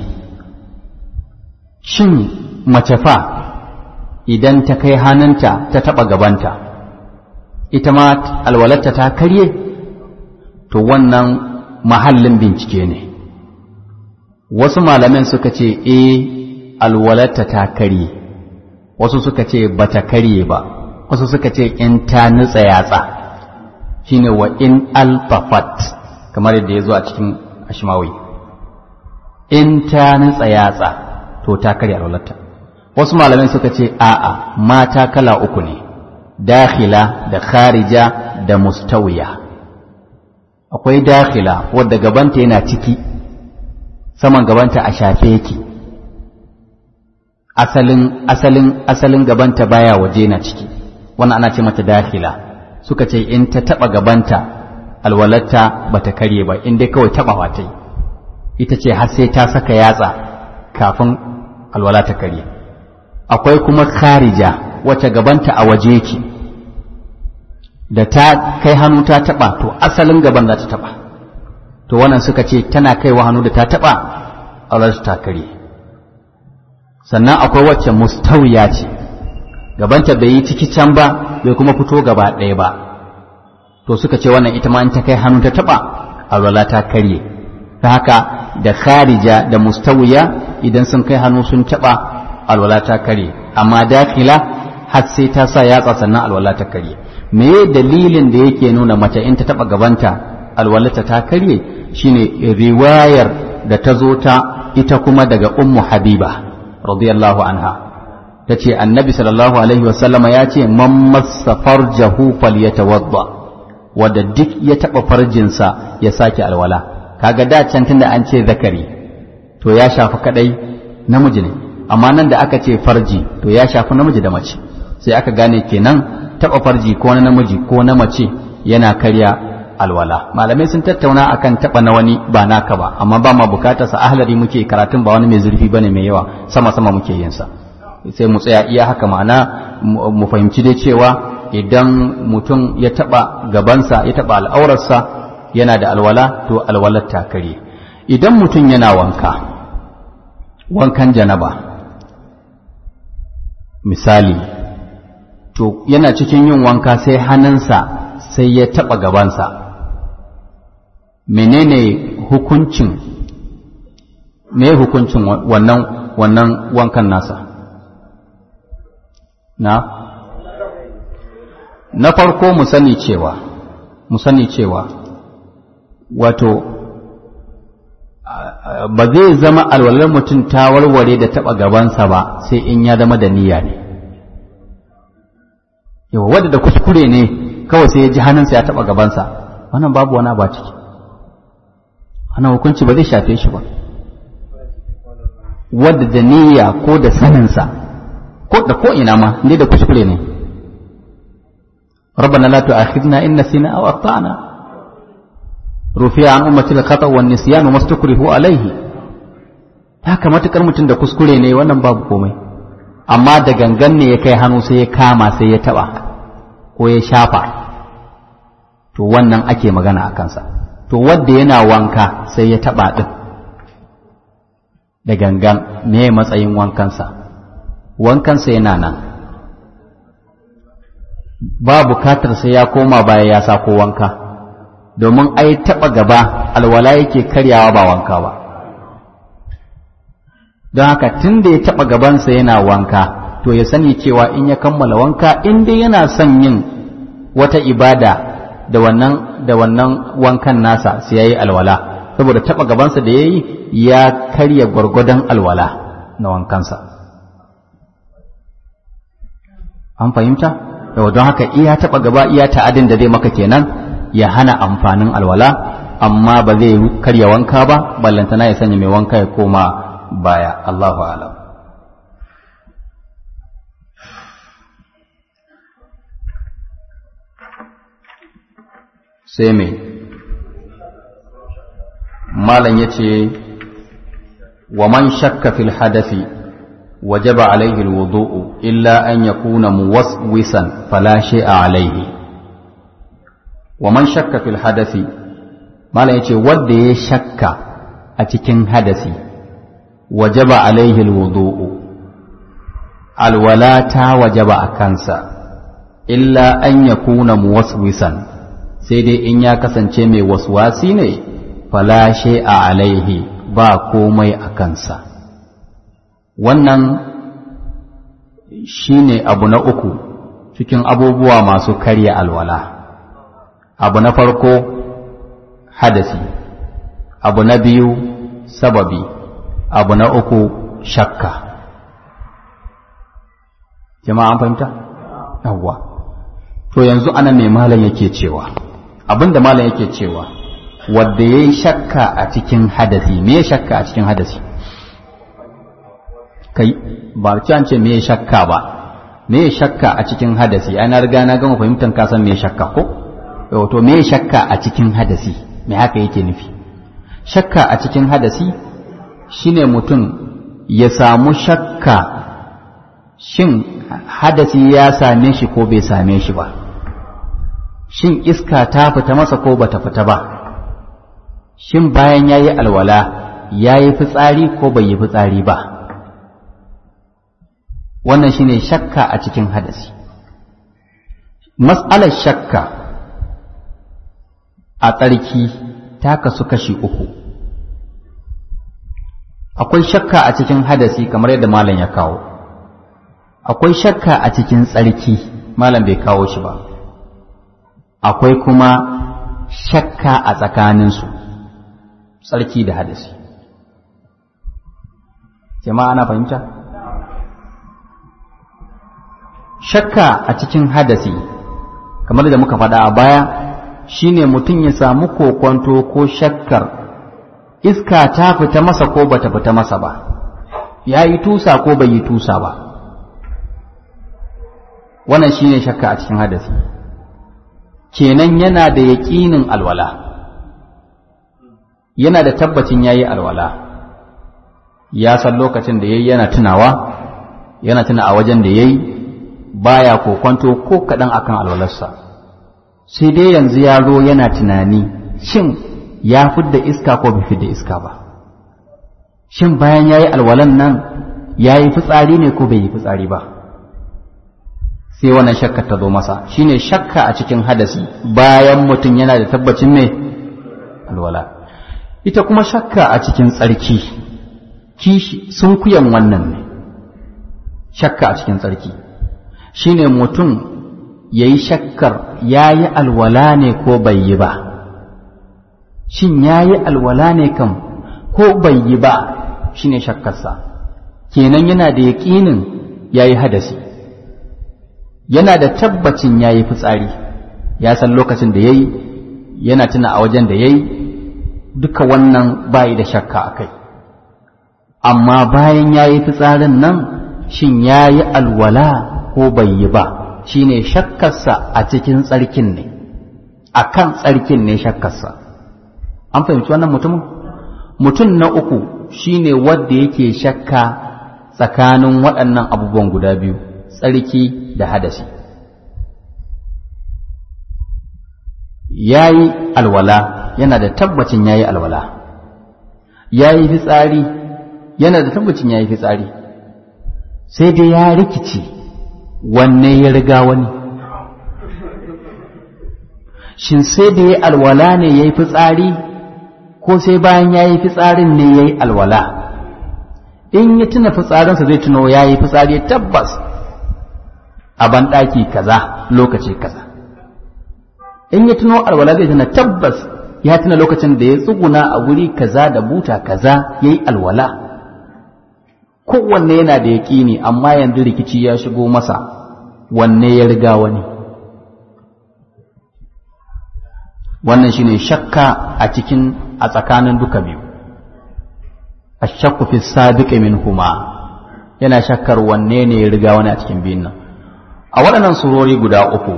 shin mace fa idan ta kai hannunta ta taɓa gabanta ita ma alwalarta ta karye to wannan mahallin bincike ne wasu malamin suka ce e alwalarta ta karye wasu suka ce bata karye ba wasu suka ce in ta nutsa yatsa shine wa in alfafat kamar yadda ya zo a cikin ashmawi in ta nutsa yatsa to ta karya alwalarta wasu malamai suka ce a'a mata kala uku ne dakhila da kharija da mustawiya akwai dakhila wadda gabanta yana ciki saman gabanta a shafe yake asalin asalin asalin gabanta baya waje na ciki wannan ana ce mata dakhila suka ce in ta taba gabanta alwalarta bata karye ba in dai kawai taba ta ita ce har sai ta saka yatsa kafin alwala ta karye akwai kuma kharija wacce gabanta a waje yake da ta kai hannu ta taba to asalin gaban za ta taba to wannan suka ce tana kaiwa hannu da ta taba alwalarta ta karye sannan akwai wacce mustawiya ce gabanta bai yi ciki can ba bai kuma fito gaba ɗaya ba to suka ce wannan ita ma in ta kai hannu ta taɓa alwala ta karye ta haka da kharija da mustawiya idan sun kai hannu sun taɓa alwala ta karye amma dakila har sai ta sa yatsa sannan alwala ta karye me dalilin da yake nuna mace in ta taɓa gabanta alwalata ta karye shine riwayar da ta zo ta ita kuma daga ummu habiba radiyallahu anha ta ce annabi sallallahu alaihi wasallama ya ce man massa farjahu falyatawadda wadda duk ya taɓa farjinsa ya sake alwala kaga da can tunda an ce zakari to ya shafi kadai namiji ne amma nan da aka ce farji to ya shafi namiji da mace sai aka gane kenan taɓa farji ko na namiji ko na mace yana karya alwala malamai sun tattauna akan taɓa na wani ba naka ba amma ba ma bukatar sa ahlari muke karatun ba wani mai zurfi bane mai yawa sama sama muke yin sa sai mu tsaya iya haka ma'ana mu fahimci dai cewa idan mutum ya taɓa gabansa ya taɓa al'aurarsa yana da alwala to alwalar ta kare idan mutum yana wanka wankan janaba misali to yana cikin yin wanka sai hannunsa sai ya taɓa gabansa menene hukuncin me hukuncin wannan wannan wankan nasa na na farko mu sani cewa mu sani cewa wato ba zai zama alwalar mutum ta warware da taɓa gabansa ba sai in ya zama da niyya ne yawa wadda da kuskure ne kawai sai ya ji hannunsa ya taɓa gabansa wannan babu wani ba ciki wannan hukunci ba zai shafe shi ba wadda da niyya ko da saninsa ko da ko ina ma ne da kuskure ne ربنا لا تؤاخذنا إن نسينا أو أخطأنا رفع عن أمة الخطأ والنسيان وما استكرهوا عليه haka matukar mutum da kuskure ne wannan babu komai amma da gangan ne ya kai hannu sai ya kama sai ya taba ko ya shafa to wannan ake magana a kansa to wadda yana wanka sai ya taba din da gangan me matsayin wankansa wankansa yana nan ba bukatar sai ya koma baya ya sako wanka domin ai taɓa gaba alwala yake karyawa ba wanka ba don haka tun da ya taɓa gabansa yana wanka to ya sani cewa in ya kammala wanka in dai yana son yin wata ibada da wannan da wannan wankan nasa sai yayi alwala saboda taɓa gabansa da yayi ya karya gwargwadon alwala na wankansa an fahimta yau don haka iya taɓa gaba iya ta'adin da zai maka kenan ya hana amfanin alwala amma ba zai karya wanka ba ballantana ya sanya mai wanka ya koma baya Allahu alam sai mai malam ya ce wa man shakka fil hadafi وجب عليه الوضوء إلا أن يكون موسوسا فلا شيء عليه ومن شك في الحدث ما لا يتي ودي شك أتكن حدثي وجب عليه الوضوء الولاة وجب أكنسا إلا أن يكون موسوسا سيدي إن يكسن شمي وسواسيني فلا شيء عليه با komai a kansa wannan shine abu na uku cikin abubuwa masu karya alwala abu na farko hadasi abu na biyu sababi abu na uku shakka jama'a an fahimta yawwa to yanzu anan ne malam yake cewa abinda malam yake cewa wadda ya yi shakka a cikin hadasi me shakka a cikin hadasi kai ba an ce me shakka ba me shakka a cikin hadasi ai na riga na gama fahimtar ka san me shakka ko to me shakka a cikin hadasi me haka yake nufi shakka a cikin hadasi shine mutum ya samu shakka shin hadasi ya same shi ko bai same shi ba shin iska ta fita masa ko bata fita ba shin bayan ya yi alwala ya yi fitsari ko bai yi fitsari ba wannan shine shakka a cikin hadasi mas'alar shakka a tsarki ta kasu kashi uku akwai shakka a cikin hadasi kamar yadda malam ya kawo akwai shakka a cikin tsarki malam bai kawo shi ba akwai kuma shakka a tsakaninsu tsarki da hadasi jama'a ana fahimta shakka a cikin hadasi kamar da muka faɗa a baya shine mutum ya samu kokwanto ko shakkar iska ta fita masa ko bata fita masa ba ya yi tusa ko bai yi tusa ba wannan shine shakka a cikin hadasi kenan yana da yaƙinin alwala yana da tabbacin ya yi alwala ya san lokacin da ya yi yana tunawa yana tuna a wajen da ya yi baya kokwanto ko kaɗan akan alwalarsa sai dai yanzu ya zo yana tunani shin ya fidda iska ko bai fidda iska ba shin bayan ya yi alwalan nan ya yi fitsari ne ko bai yi fitsari ba sai wannan shakka ta zo masa shine shakka a cikin hadasi bayan mutum yana da tabbacin mai alwala ita kuma shakka a cikin tsarki kishi sun kuyan wannan ne shakka a cikin tsarki shine mutum ya yi shakkar ya yi alwala ne ko bai yi ba shin ya yi alwala ne kam ko bai yi ba shine shakkarsa kenan yana da yaƙinin ya yi hadasi yana da tabbacin ya yi fitsari ya san lokacin da ya yi yana tuna a wajen da ya yi duka wannan bayi da shakka a kai amma bayan ya yi fitsarin nan shin ya yi alwala ko bai yi ba shi ne shakkarsa a cikin tsarkin ne a kan tsarkin ne shakkarsa an fahimci wannan mutumin mutum na uku shi ne wadda yake shakka tsakanin waɗannan abubuwan guda biyu tsarki da hadasi ya yi alwala yana da tabbacin ya yi alwala ya yi fitsari yana da tabbacin ya yi fitsari sai dai ya rikici wanne ya riga wani shin sai da ya alwala ne ya yi fitsari ko sai bayan ya yi fitsarin ne ya yi alwala in ya tuna fitsarinsa zai tuno ya yi fitsari tabbas a banɗaki kaza lokaci kaza in ya tuno alwala zai tuna tabbas ya tuna lokacin da ya tsuguna a wuri kaza da buta kaza ya yi alwala kowanne yana da yaƙini amma yanzu rikici ya shigo masa wanne ya riga wani wannan shine shakka a cikin a tsakanin duka biyu ashakku fi sabiqi minhuma yana shakkar wanne ne ya riga wani a cikin biyun nan a waɗannan surori guda uku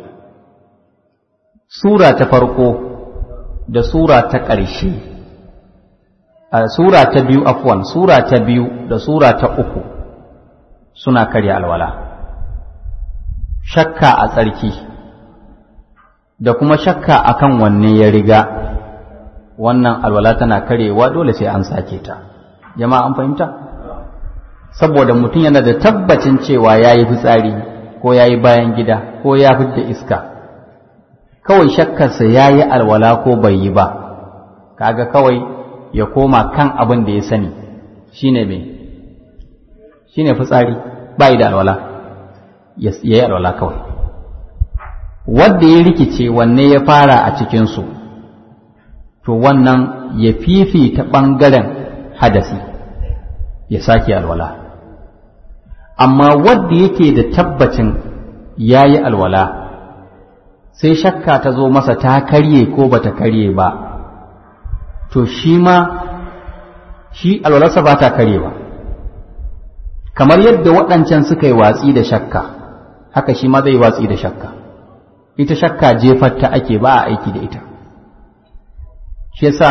sura ta farko da sura ta ƙarshe a sura ta biyu afwan sura ta biyu da sura ta uku suna karya alwala shakka a tsarki da kuma shakka akan wanne ya riga wannan alwala tana karewa dole sai an sake ta jama'a an fahimta saboda mutum yana da tabbacin cewa ya yi fitsari ko ya yi bayan gida ko ya fidda iska kawai shakkarsa ya yi alwala ko bai yi ba kaga kawai ya koma kan abin da ya sani shine me shine fitsari bai da alwala ya yi alwala kawai wadda ya rikice wanne ya fara a cikinsu to wannan ya fifita ɓangaren hadasi ya sake alwala amma wadda yake da tabbacin ya yi alwala sai shakka ta zo masa ta karye ko bata karye ba to shi ma shi alwalarsa ba ta karye ba kamar yadda waɗancan suka yi watsi da shakka haka shi ma zai watsi da shakka ita shakka jefar ta ake ba a aiki da ita shi yasa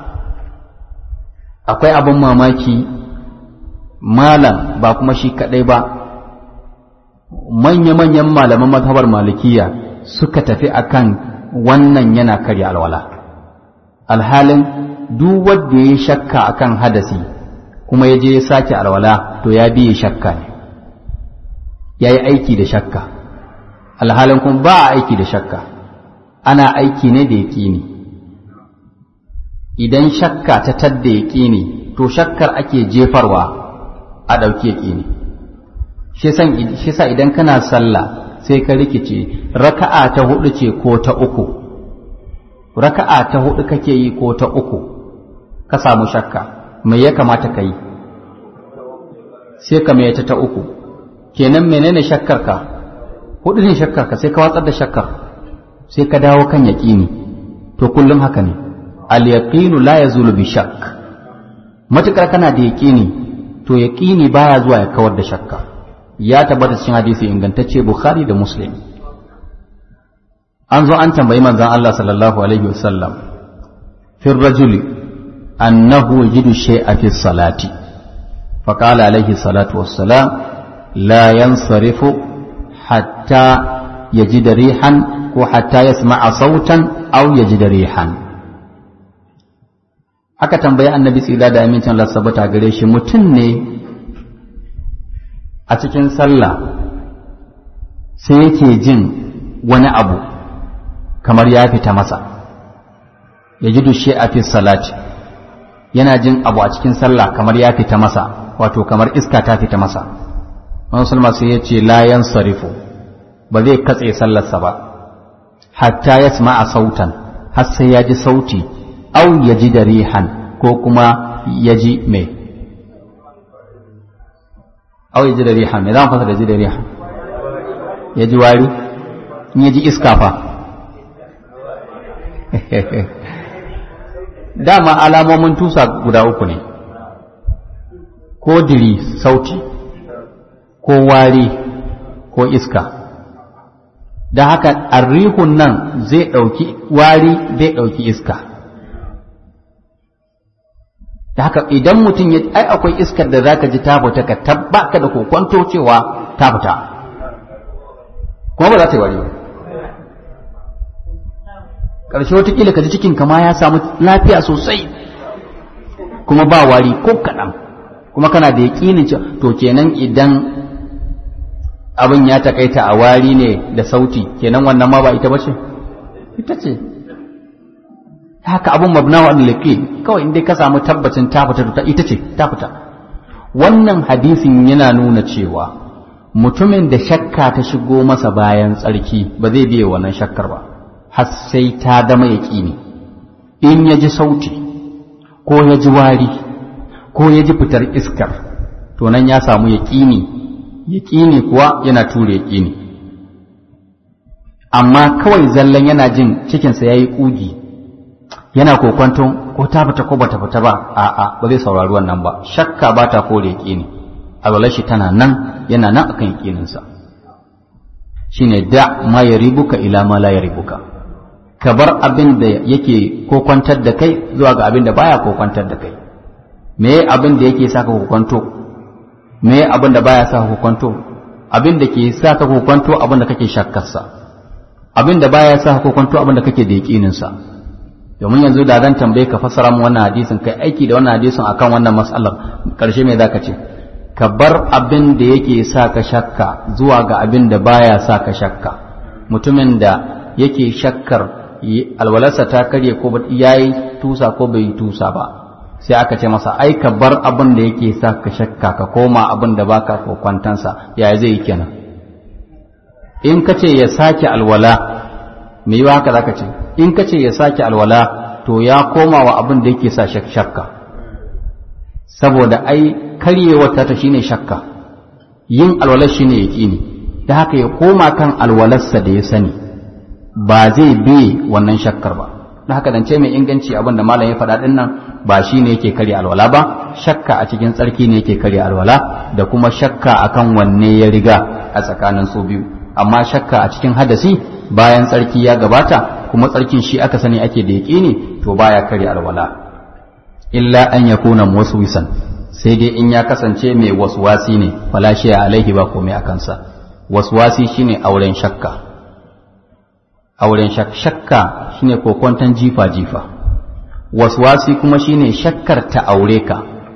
akwai abin mamaki malam ba kuma shi kaɗai ba manya-manyan malaman mazhabar malikiya suka tafi akan wannan yana karya alwala alhalin duk wanda ya shakka akan hadasi kuma ya je ya sake alwala to ya biye shakka ne ya yi aiki da shakka alhalin kuma ba a aiki da shakka ana aiki ne da yaƙini idan shakka ta tadda yaƙini to shakkar ake jefarwa a ɗauki yaƙini shi sa idan kana sallah sai ka rikice raka'a ta hudu ce ko ta uku raka'a ta hudu kake yi ko ta uku ka samu shakka mai ya kamata ka yi sai ka mai ta ta uku kenan menene shakkar ka hudu ne shakkar ka sai ka watsar da shakkar sai ka dawo kan yaƙini to kullum haka ne al yaqinu la yazulu bi shakk matukar kana da yaƙini to yaƙini baya zuwa ya kawar da shakka ya tabbata cikin hadisi ingantacce bukhari da muslim an zo an tambayi manzon Allah sallallahu alaihi wasallam fi rajuli annahu yajidu shay'a fi salati فقال عليه الصلاة والسلام لا ينصرف حتى يجد ريحا وحتى يسمع صوتا أو يجد ريحا aka tambayi annabi tsira da amincin Allah sabata gare shi mutum ne a cikin sallah sai yake jin wani abu kamar ya fita masa ya ji dushe a fi salati yana jin abu a cikin sallah kamar ya fita masa wato kamar iska ta fita masa wani sulma sai ya ce layan sarifu ba zai katse sallarsa ba hatta ya a sautan har sai ya ji sauti au ya ji da rihan ko kuma ya ji mai au ya ji da rihan mai za mu fasa da ji da rihan ya ji wari in ya ji iska fa dama alamomin tusa guda uku ne ko diri sauti ko wari ko iska da haka arrihun nan zai ɗauki wari zai ɗauki iska da haka idan mutum ya ai akwai iskar da zaka ji ta fita ka tabbaka da kokwanto cewa ta fita kuma ba za ta yi wari ba ƙarshe watakila ka ji cikin kama ya samu lafiya sosai kuma ba wari ko kaɗan kuma kana da yaƙinin to kenan idan abin ya takaita a wari ne da sauti kenan wannan ma ba ita ba ce ita ce haka abin mabna wa liqi kawai inda ka samu tabbacin ta fita ta ita ce ta fita wannan hadisin yana nuna cewa mutumin da shakka ta shigo masa bayan tsarki ba zai biye wannan shakkar ba har sai ta dama yaƙini in ya ji sauti ko ya ji wari ko ya ji fitar iskar to nan ya samu yaƙini yaƙini kuwa yana ture yaƙini amma kawai zallan yana jin cikinsa ya yi ƙugi yana kokwanton ko ta fita ko bata fita ba a'a ba zai saurari wannan ba shakka ba ta kore yaƙini alwalar shi tana nan yana nan akan yaƙininsa shine da ma ya ribuka ila ma la ya ribuka ka bar abin da yake kokwantar da kai zuwa ga abin da baya kokwantar da kai me abin da yake saka kokwanto me abin da baya saka kokwanto abin da ke saka kokwanto abin da kake shakkarsa abin da baya saka kokwanto abin da kake da yakinin sa domin yanzu da zan tambaye ka fassara mu wannan hadisin kai aiki da wannan hadisin akan wannan mas'alar karshe me zaka ce ka bar abin da yake saka shakka zuwa ga abin da baya saka shakka mutumin da yake shakkar alwalarsa ta karye ko ya yi tusa ko bai yi tusa ba sai aka ce masa ai ka bar abin da yake sa ka shakka ka koma abin da baka kokwantansa ya zai yi kenan in ka ce ya sake alwala me yi haka zaka ce in ka ce ya sake alwala to ya koma wa abin da yake sa shakka saboda ai karyewar ta shine shakka yin alwalar shine yaqini da haka ya koma kan alwalarsa da ya sani ba zai bi wannan shakkar ba da haka dan ce mai inganci abin da malam ya faɗa din nan ba shine yake karya alwala ba shakka a cikin tsarki ne yake karya alwala da kuma shakka akan wanne ya riga a tsakanin su biyu amma shakka a cikin hadasi bayan tsarki ya gabata kuma tsarkin shi aka sani ake da yaƙini to baya karya alwala illa an yakuna muswisan sai dai in ya kasance mai waswasi ne fala shi alaihi ba komai a kansa waswasi shine auren shakka auren shakka shine kokwantan jifa jifa waswasi kuma shine shakkar ta aure ka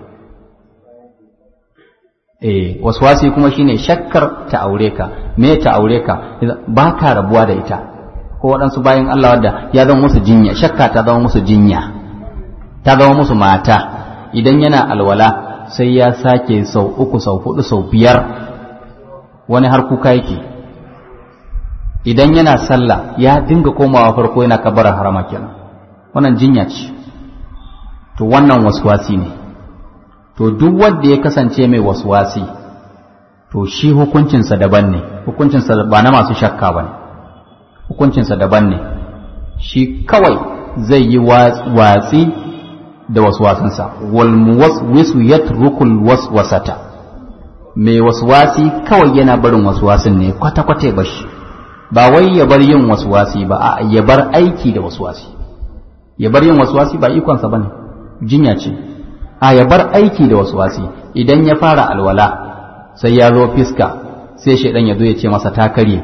eh waswasi kuma shine shakkar ta aure ka me ta aure ka ba ka rabuwa da ita ko waɗansu bayan Allah wadda ya zama musu jinya shakka ta zama musu jinya ta zama musu mata idan yana alwala sai ya sake sau uku sau hudu sau biyar wani har kuka yake idan yana sallah ya dinga komawa farko yana kabara harama kenan wannan jinya ce to wannan waswasi ne to duk wanda ya kasance mai waswasi to shi hukuncinsa daban ne hukuncinsa ba na masu shakka ba ne hukuncinsa daban ne shi kawai zai yi watsi da waswasinsa wal muwaswisu yatrukul waswasata mai waswasi kawai yana barin waswasin ne kwata-kwata ya bashi ba wai ya bar yin waswasi ba a ya bar aiki da waswasi ya bar yin waswasi ba ikonsa bane jinya ce a ya bar aiki da waswasi idan ya fara alwala sai ya zo fiska sai shaidan ya zo ya ce masa ta karye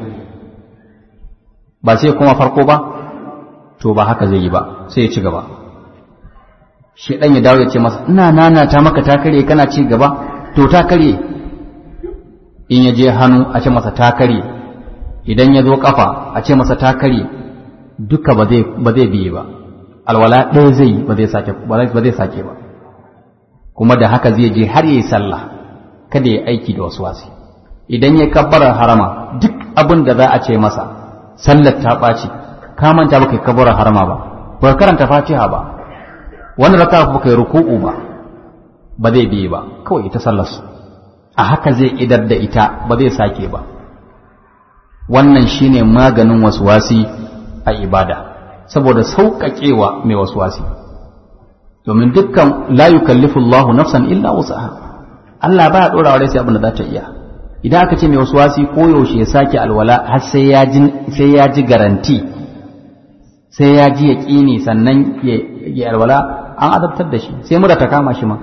ba sai kuma farko ba to ba haka zai yi ba sai ya ci gaba shaidan ya dawo ya ce masa ina nanata maka ta karye kana ci gaba to ta karye in ya je hannu a ce masa ta karye idan ya zo kafa a ce masa ta karye duka ba zai biye ba alwala ɗaya zai yi ba zai sake ba kuma da haka zai je har yi sallah kada ya aiki da wasu wasi idan ya kabbara harama duk abin da za a ce masa sallar ta ɓaci ka manta baka kabbara harama ba ba karanta fatiha ba wani raka ba kai ruku'u ba ba zai biye ba kawai ita sallar su a haka zai idar da ita ba zai sake ba wannan shine maganin waswasi a ibada saboda sauƙaƙewa mai waswasi domin dukkan la yukallifu Allahu nafsan illa wusaha Allah ba ya dora wa sai abin da za ta iya idan aka ce mai waswasi ko yaushe ya sake alwala har sai ya ji sai ya ji garanti sai ya ji yaqini sannan ya alwala an adabtar da shi sai mura ta kama shi ma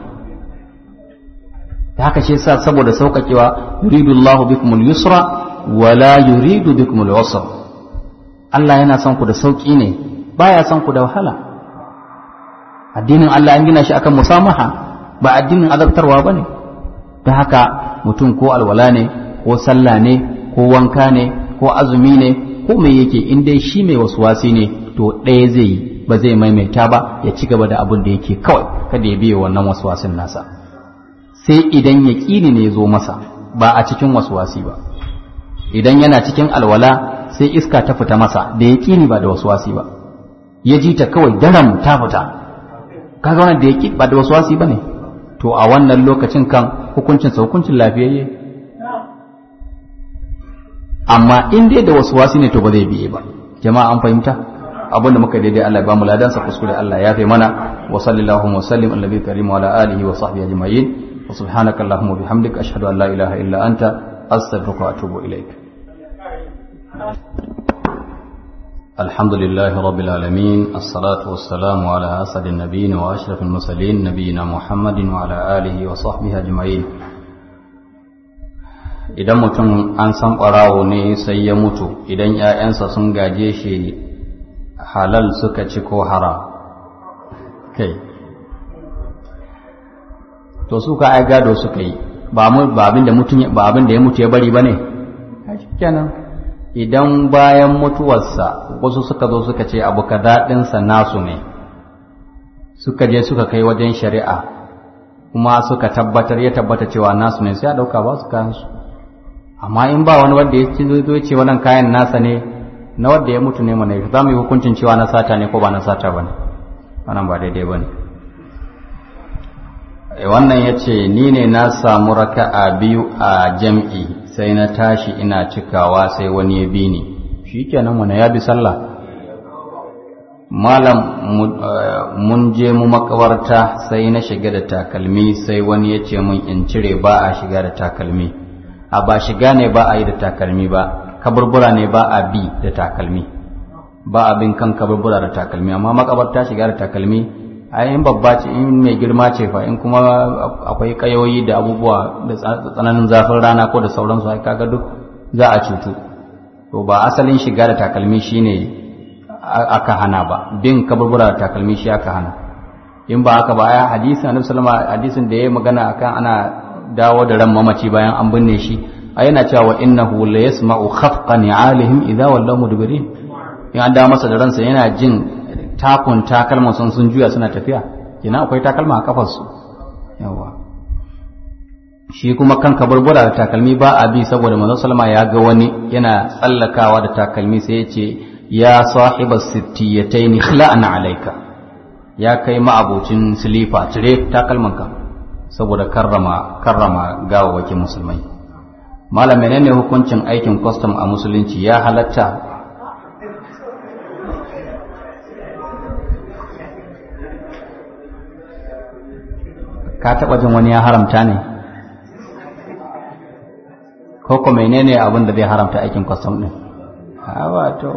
da haka shi yasa saboda sauƙaƙewa yuridu Allahu bikumul yusra wala yuridu bikumul usra Allah yana son ku da sauƙi ne baya son ku da wahala addinin Allah an gina shi akan musamaha ba addinin azabtarwa bane ta haka mutum ko alwala ne ko sallah ne ko wanka ne ko azumi ne ko me yake in dai shi mai wasuwasi ne to ɗaya zai yi ba zai maimaita ba ya ci gaba da abin da yake kawai kada ya biye wannan wasuwasin nasa sai idan ya ƙini ne ya zo masa ba a cikin wasuwasi ba idan yana cikin alwala sai iska ta fita masa da ya ƙini ba da wasuwasi ba ya ji ta kawai daram ta fita kaga wannan da ya ba da wasuwasi ba ne to a wannan lokacin kan hukuncin sa hukuncin lafiyayye amma in dai da wasuwasi ne to ba zai biye ba jama'a an fahimta abin da muka daidai Allah ya ba mu ladan sa kuskure Allah ya fi mana wa sallallahu wa sallim ala nabiyyi karim wa ala alihi wa sahbihi ajma'in wa subhanaka allahumma wa bihamdika ashhadu an la ilaha illa anta astaghfiruka wa atubu ilaik الحمد لله رب العالمين الصلاة والسلام على أسد النبيين وأشرف المرسلين نبينا محمد وعلى آله وصحبه أجمعين idan mutum an san ɓarawo ne sai ya mutu idan ‘ya'yansa sun gaje shi halal suka ci ko haram kai to suka ai gado suka yi ba abin da ya mutu ya bari ba ne kenan idan bayan mutuwarsa wasu suka zo suka ce abu kaza ɗinsa nasu ne suka je suka kai wajen shari'a kuma suka tabbatar ya tabbata cewa nasu ne sai a ɗauka ba su kayan su amma in ba wani wanda ya ci zo ce wannan kayan nasa ne na wanda ya mutu ne mana za mu yi hukuncin cewa na sata ne ko ba na sata ba ne wannan ba daidai ba ne wannan ya ce ni ne na samu raka'a biyu a jam'i sai na tashi ina cikawa sai wani ya bi ni shi kenan wani ya bi sallah malam mun je mu makawarta sai na shiga da takalmi sai wani ya ce mun in cire ba a shiga da takalmi a ba shiga ne ba a yi da takalmi ba kaburbura ne ba a bi da takalmi ba abin kan kaburbura da takalmi amma makabarta shiga da takalmi a in babba ce in mai girma ce fa in kuma akwai kayoyi da abubuwa da tsananin zafin rana ko da sauransu ai kaga duk za a cutu to ba asalin shiga da takalmi shine aka hana ba bin kaburbura da takalmi shi aka hana in ba haka ba ai hadisin annabi sallallahu hadisin da yayi magana akan ana dawo da ran mamaci bayan an binne shi ai yana cewa innahu la yasma'u khafqa ni'alihim idza wallaw mudbirin in an dawo masa da ransa yana jin takun takalman sun sun juya suna tafiya kina akwai takalma a kafarsu yawa shi kuma kan kaburbura da takalmi ba a bi saboda manzo sallama ya ga wani yana tsallakawa da takalmi sai ya ce ya sahiba sittiyatayn khla'an alayka ya kai ma'abocin silifa cire takalman ka saboda karrama karrama gawawakin musulmai malam menene hukuncin aikin custom a musulunci ya halatta ka taɓa jin wani ya haramta ne ko ko menene abin da zai haramta aikin kwastam ɗin wato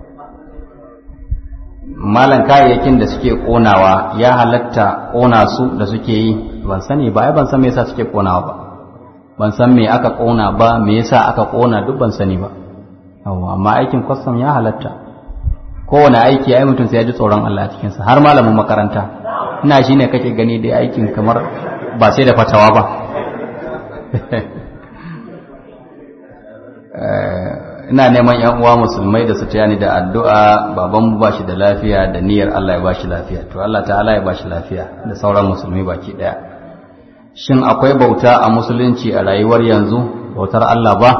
malan kayayyakin da suke ƙonawa ya halatta ƙona su da suke yi ban sani ba ai ban san me yasa suke ƙonawa ba ban san me aka ƙona ba me yasa aka ƙona duk ban sani ba amma aikin kwastam ya halatta kowane aiki ai mutum sai ya ji tsoron Allah a cikinsa har malamin makaranta ina shi ne kake gani da aikin kamar ba sai da fatawa ba ina neman yan uwa musulmai da su taya ni da addu'a baban ba shi da lafiya da niyyar Allah ya ba shi lafiya to Allah ta'ala ya ba shi lafiya da sauran musulmi baki daya shin akwai bauta a musulunci a rayuwar yanzu bautar Allah ba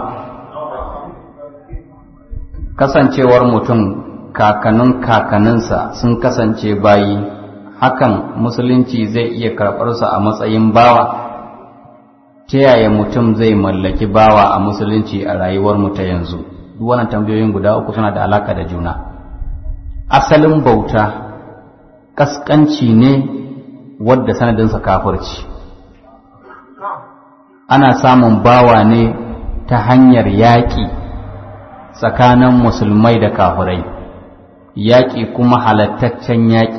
kasancewar mutum kakannin kakaninsa sun kasance bayi hakan musulunci zai iya karɓarsa a matsayin bawa ta yaya mutum zai mallaki bawa a musulunci a rayuwar mu ta yanzu duk wannan tambayoyin guda uku suna da alaka da juna asalin bauta kaskanci ne wadda sanadinsa kafirci ana samun bawa ne ta hanyar yaƙi tsakanin musulmai da kafirai yaƙi kuma halattaccen yaƙi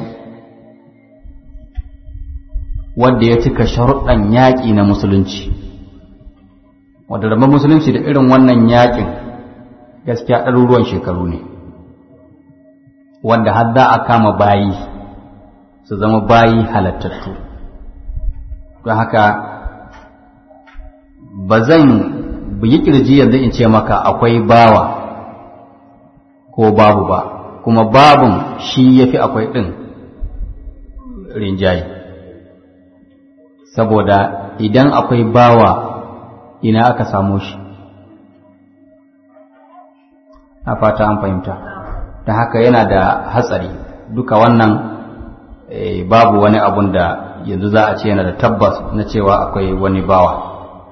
wanda ya cika sharuɗan yaƙi na musulunci wadda rabon musulunci da irin wannan yaƙin gaskiya ɗaruruwan shekaru ne wanda har za a kama bayi su zama bayi halattattu don haka ba zan yi ƙirji yanzu in ce maka akwai bawa ko babu ba kuma babun shi ya fi akwai ɗin rinjaye saboda idan akwai bawa ina aka samo shi a fata an fahimta da haka yana da hatsari duka wannan babu wani abun da yanzu za a ce yana da tabbas na cewa akwai wani bawa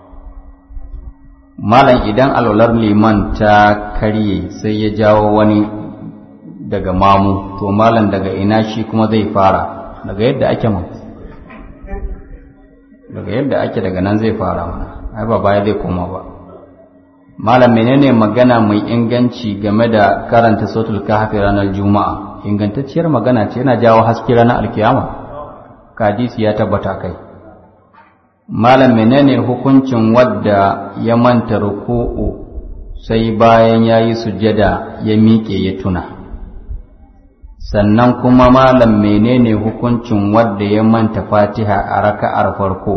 malam idan alwalar liman ta karye sai ya jawo wani daga mamu to malam daga ina shi kuma zai fara daga yadda ake man daga yadda ake daga nan zai fara mana ai ba baya zai koma ba malam menene magana mai inganci game da karanta sautul kahfi ranar juma'a ingantacciyar magana ce yana jawo haske ranar alkiyama kadisi ya tabbata kai malam menene hukuncin wadda ya manta ruku'u sai bayan ya yi sujjada ya miƙe ya tuna sannan kuma malam menene hukuncin wadda ya manta fatiha a raka'ar farko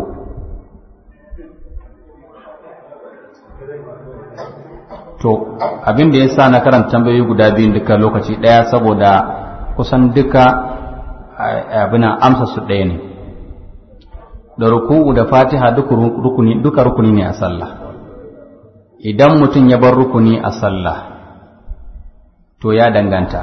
to abin da ya sa na karanta tambayoyi guda biyun duka lokaci ɗaya saboda kusan duka abinan amsa su ɗaya ne da ruku'u da fatiha duka rukuni ne a sallah idan mutum ya bar rukuni a sallah to ya danganta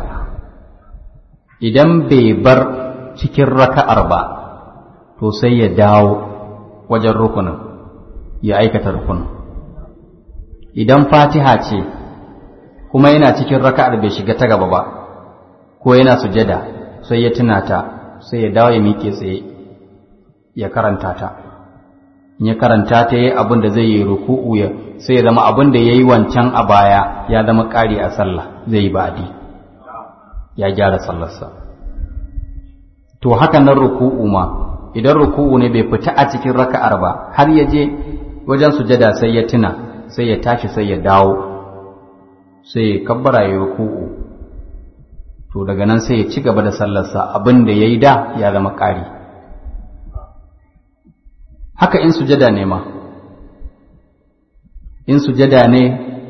idan bai bar cikin raka'ar ba to sai ya dawo wajen rukunin ya aikata rukunin idan fatiha ce kuma yana cikin raka'ar bai shiga ta gaba ba ko yana sujada sai ya tuna ta sai ya dawo ya miƙe tsaye ya karanta ta in ya karanta ta yi abin da zai yi ruku'u ya sai ya zama abin da ya yi wancan a baya ya zama ƙari a sallah zai yi ba'adi ya gyara sallarsa to haka nan ruku'u ma idan ruku'u ne bai fita a cikin raka'ar ba har ya je wajen sujada sai ya tuna sai ya tashi sai ya dawo sai ya kabbara ya ruku'u to daga nan sai ya ci gaba da sallarsa abin da ya yi da ya zama ƙari haka in sujada ne ma in sujada ne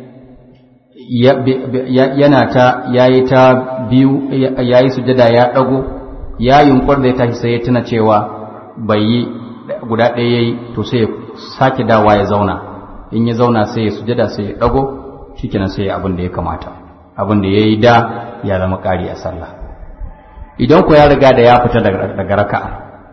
yana ta yayi ta biyu yayi sujada ya dago ya yunkur da ya tashi sai ya tuna cewa bai yi guda ɗaya yayi to sai ya sake dawa ya zauna in ya zauna sai ya sujada sai ya dago shikenan sai ya abin da ya kamata abin da yayi da ya zama ƙari a sallah idan ku ya riga da ya fita daga raka'a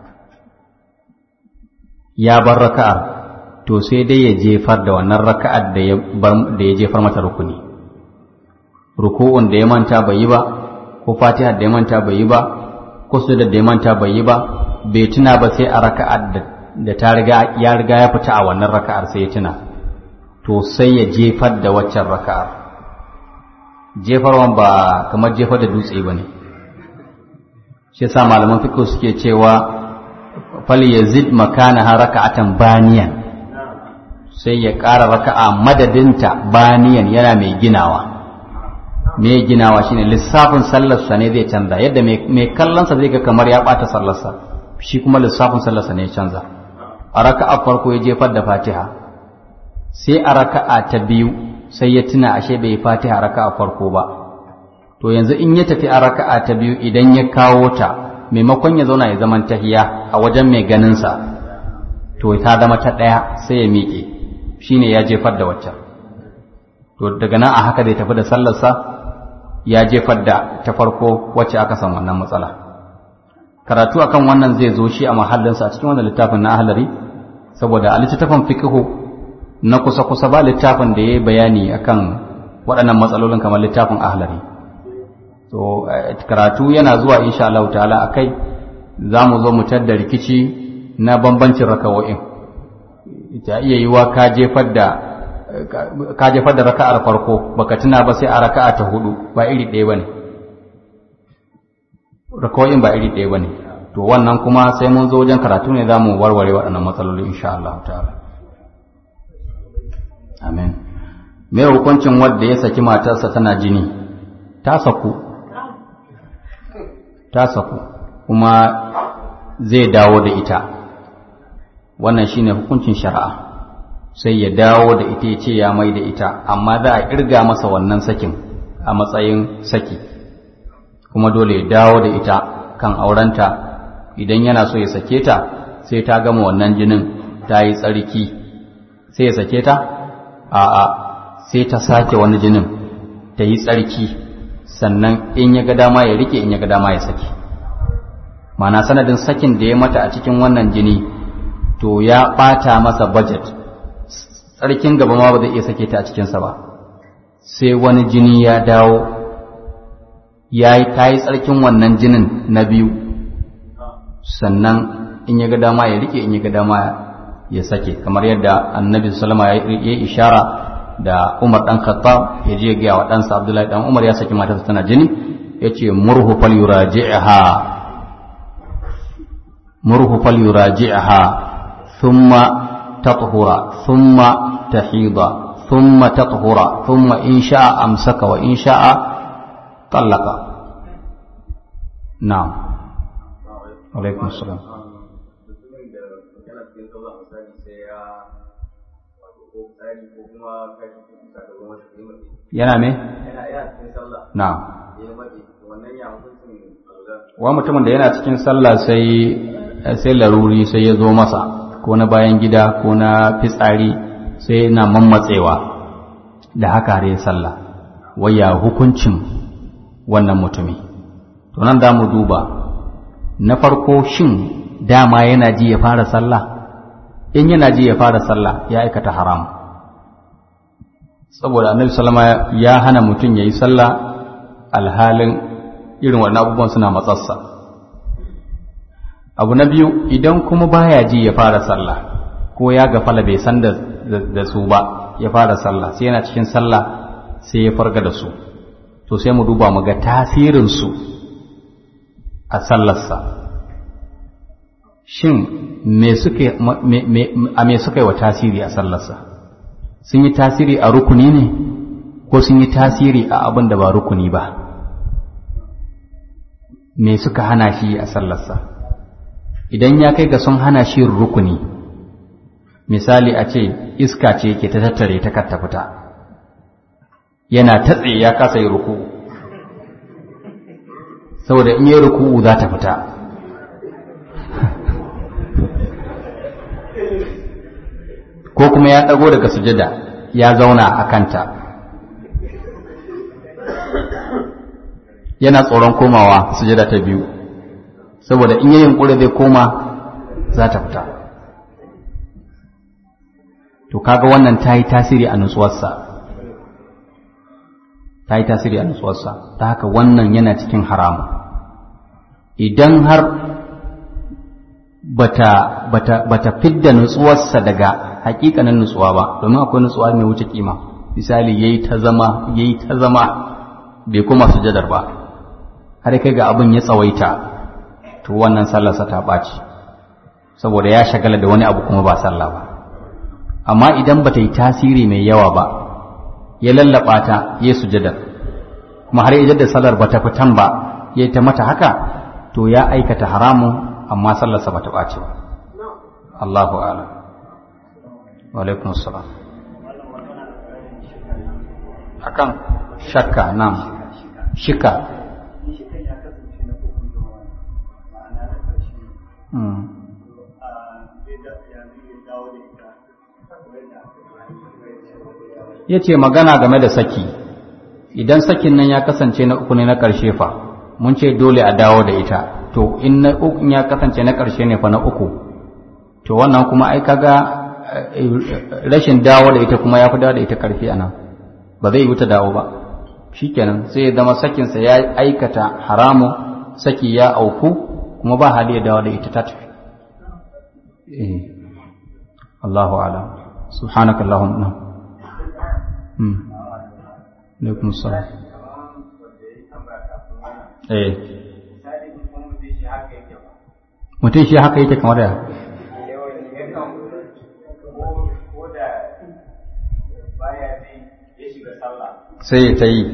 ya bar raka'ar to sai dai ya jefar da wannan raka'ar da ya da ya jefar mata rukuni ruku'un da ya manta bai yi ba ko fatiha da ya manta bai yi ba ko sujud da ya manta bai yi ba bai tuna ba sai a raka'ar da ta riga ya riga ya fita a wannan raka'ar sai ya tuna to sai ya jefar da waccan raka'ar jefarwan ba kamar jefar da dutse ba ne shi yasa malaman fiqh suke cewa fal yazid makanaha raka'atan baniyan sai ya ƙara raka'a madadinta baniyan yana mai ginawa mai ginawa shine lissafin sallarsa ne zai canza yadda mai kallonsa zai ga kamar ya ɓata sallarsa shi kuma lissafin sallarsa ne ya canza a raka'a farko ya jefar da fatiha sai a raka'a ta biyu sai ya tuna ashe bai fatiha raka'a farko ba to yanzu in ya tafi a raka'a ta biyu idan ya kawo ta maimakon ya zauna ya zaman tahiya a wajen mai ganinsa to ta zama ta ɗaya sai ya miƙe shine ya jefar da waccan to daga nan a haka zai tafi da sallarsa ya jefar da ta farko wacce aka san wannan matsala karatu akan wannan zai zo shi a mahallinsa a cikin wannan littafin na ahlari saboda a littattafan fiqhu na kusa-kusa ba littafin da ya yi bayani akan waɗannan matsalolin kamar littafin ahlari to karatu yana zuwa insha Allah ta'ala akai za mu zo mu da rikici na bambancin rakawo'in ta iya yiwa ka jefar da ka jefar da raka'ar farko baka tuna ba sai a raka'a ta hudu ba iri ɗaya bane rakawo'in ba iri ɗaya bane to wannan kuma sai mun zo wajen karatu ne za mu warware waɗannan matsaloli insha Allah ta'ala amin me hukuncin wanda ya saki matarsa tana jini ta saku ta saku kuma zai dawo da ita wannan shine hukuncin shari'a sai ya dawo da ita ya ce ya mai da ita amma za a irga masa wannan sakin a matsayin saki kuma dole ya dawo da ita kan aurenta idan yana so ya sake ta sai ta gama wannan jinin ta yi tsarki sai ya sake ta a'a sai ta sake wani jinin ta yi tsarki sannan in ya ga dama ya rike in ya ga dama ya saki mana sanadin sakin da ya mata a cikin wannan jini to ya ɓata masa budget tsarkin gaba ma ba zai iya sake ta a cikinsa ba sai wani jini ya dawo ya yi ta yi tsarkin wannan jinin na biyu sannan in ya ga dama ya rike in ya ga dama ya sake kamar yadda annabi sallama ya yi ishara da umar dan khattab ya je ga wa ɗansa abdullahi dan umar ya saki matarsa tana jini ya ce murhu fal yuraji'ha murhu fal yuraji'ha thumma tathura thumma tahida thumma tathura thumma in sha'a amsaka wa in sha'a talaqa na'am alaikum assalam yana me? na wa mutumin da yana cikin sallah sai sai laruri sai ya zo masa ko na bayan gida ko na fitsari sai yana mammatsewa da haka har ya sallah waya hukuncin wannan mutumi to nan za mu duba na farko shin dama yana ji ya fara sallah in yana ji ya fara sallah ya aikata haram saboda annabi sallama ya hana mutum ya yi sallah alhalin irin wannan abubuwan suna matsarsa abu na biyu idan kuma baya ji ya fara sallah ko ya gafala bai san da su ba ya fara sallah sai yana cikin sallah sai ya farga da su to sai mu duba mu ga tasirinsu a sallarsa shin me suke a me suka yi wa tasiri a sallarsa sun yi tasiri a rukuni ne ko sun yi tasiri a abin da ba rukuni ba me suka hana shi a sallarsa idan ya kai ga sun hana shi rukuni misali a ce iska ce ke ta tattare ta katta fita yana tatse ya kasa yi ruku saboda in yi ruku za ta fita ko kuma ya ɗago daga sujada ya zauna a kanta yana tsoron komawa sujada ta biyu saboda in yayin ƙure zai koma za ta fita to kaga wannan ta yi tasiri a nutsuwarsa ta yi tasiri a nutsuwarsa ta haka wannan yana cikin haramu idan har bata bata bata fidda nutsuwarsa daga hakikanin nutsuwa ba domin akwai nutsuwa mai wuce kima misali yayi ta zama yayi ta zama bai kuma sujadar ba har kai ga abin ya tsawaita to wannan sallarsa ta ɓaci saboda ya shagala da wani abu kuma ba sallah ba amma idan ba ta yi tasiri mai yawa ba ya lallaba ta ya sujadar kuma har idan da sallar ba ta fitan ba ya ta mata haka to ya aikata haramun amma sallarsa ba ta ɓaci ba Allahu a'lam wa alaikum assalam akan shakka nan shika ya ce magana game da saki idan sakin nan ya kasance na uku ne na ƙarshe fa mun ce dole a dawo da ita to in na uku ya kasance na ƙarshe ne fa na uku to wannan kuma ai kaga rashin dawo da ita kuma ya fi dawo da ita ƙarfi a nan ba zai yi wuta dawo ba shikenan sai ya zama sakinsa ya aikata haramu saki ya auku kuma ba hali ya dawo da ita ta tafi Allahu a'lam subhanakallahumma alaikum salam eh mutum shi haka yake kamar da sai ta yi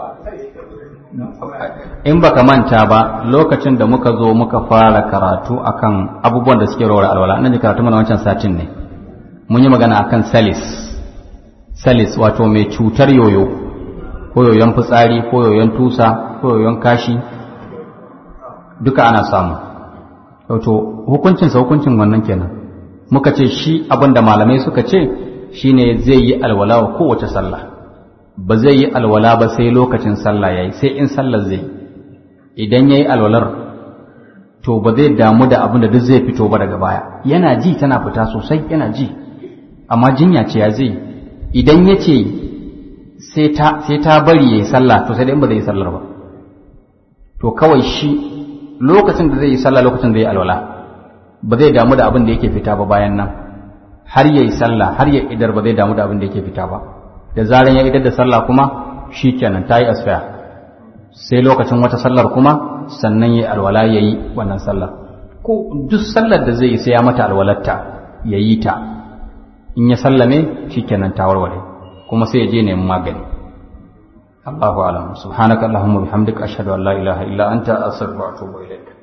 in baka manta ba lokacin da muka zo muka fara karatu akan abubuwan da suke rawar alwala nan ji karatu mana wancan satin ne mun yi magana akan salis salis wato mai cutar yoyo ko yoyon fitsari ko yoyon tusa ko yoyon kashi duka ana samu wato hukuncinsa hukuncin wannan kenan muka ce shi abin da malamai suka ce shine zai yi alwala wa kowace sallah ba zai yi alwala ba sai lokacin sallah yayi sai in sallar zai idan yayi alwalar to ba zai damu da abin da duk zai fito ba daga baya yana ji tana fita sosai yana ji amma jinya ce ya zai idan ya ce sai ta bari ya yi sallah to sai dai ba zai yi sallar ba to kawai shi lokacin da zai yi sallah lokacin da ya alwala ba zai damu da abin da yake fita ba bayan nan har ya yi sallah har ya idar ba zai damu da abin da yake fita ba da zaran ya idar da sallah kuma shi kenan ta yi asfaya sai lokacin wata sallar kuma sannan ya alwala ya yi wannan sallar ko duk sallar da zai yi sai ya mata alwalarta ya yi ta in ya sallame shikenan ta warware kuma sai ya je neman magani Allahu a'lam subhanaka allahumma bihamdika ashhadu an la ilaha illa anta astaghfiruka wa atubu ilaik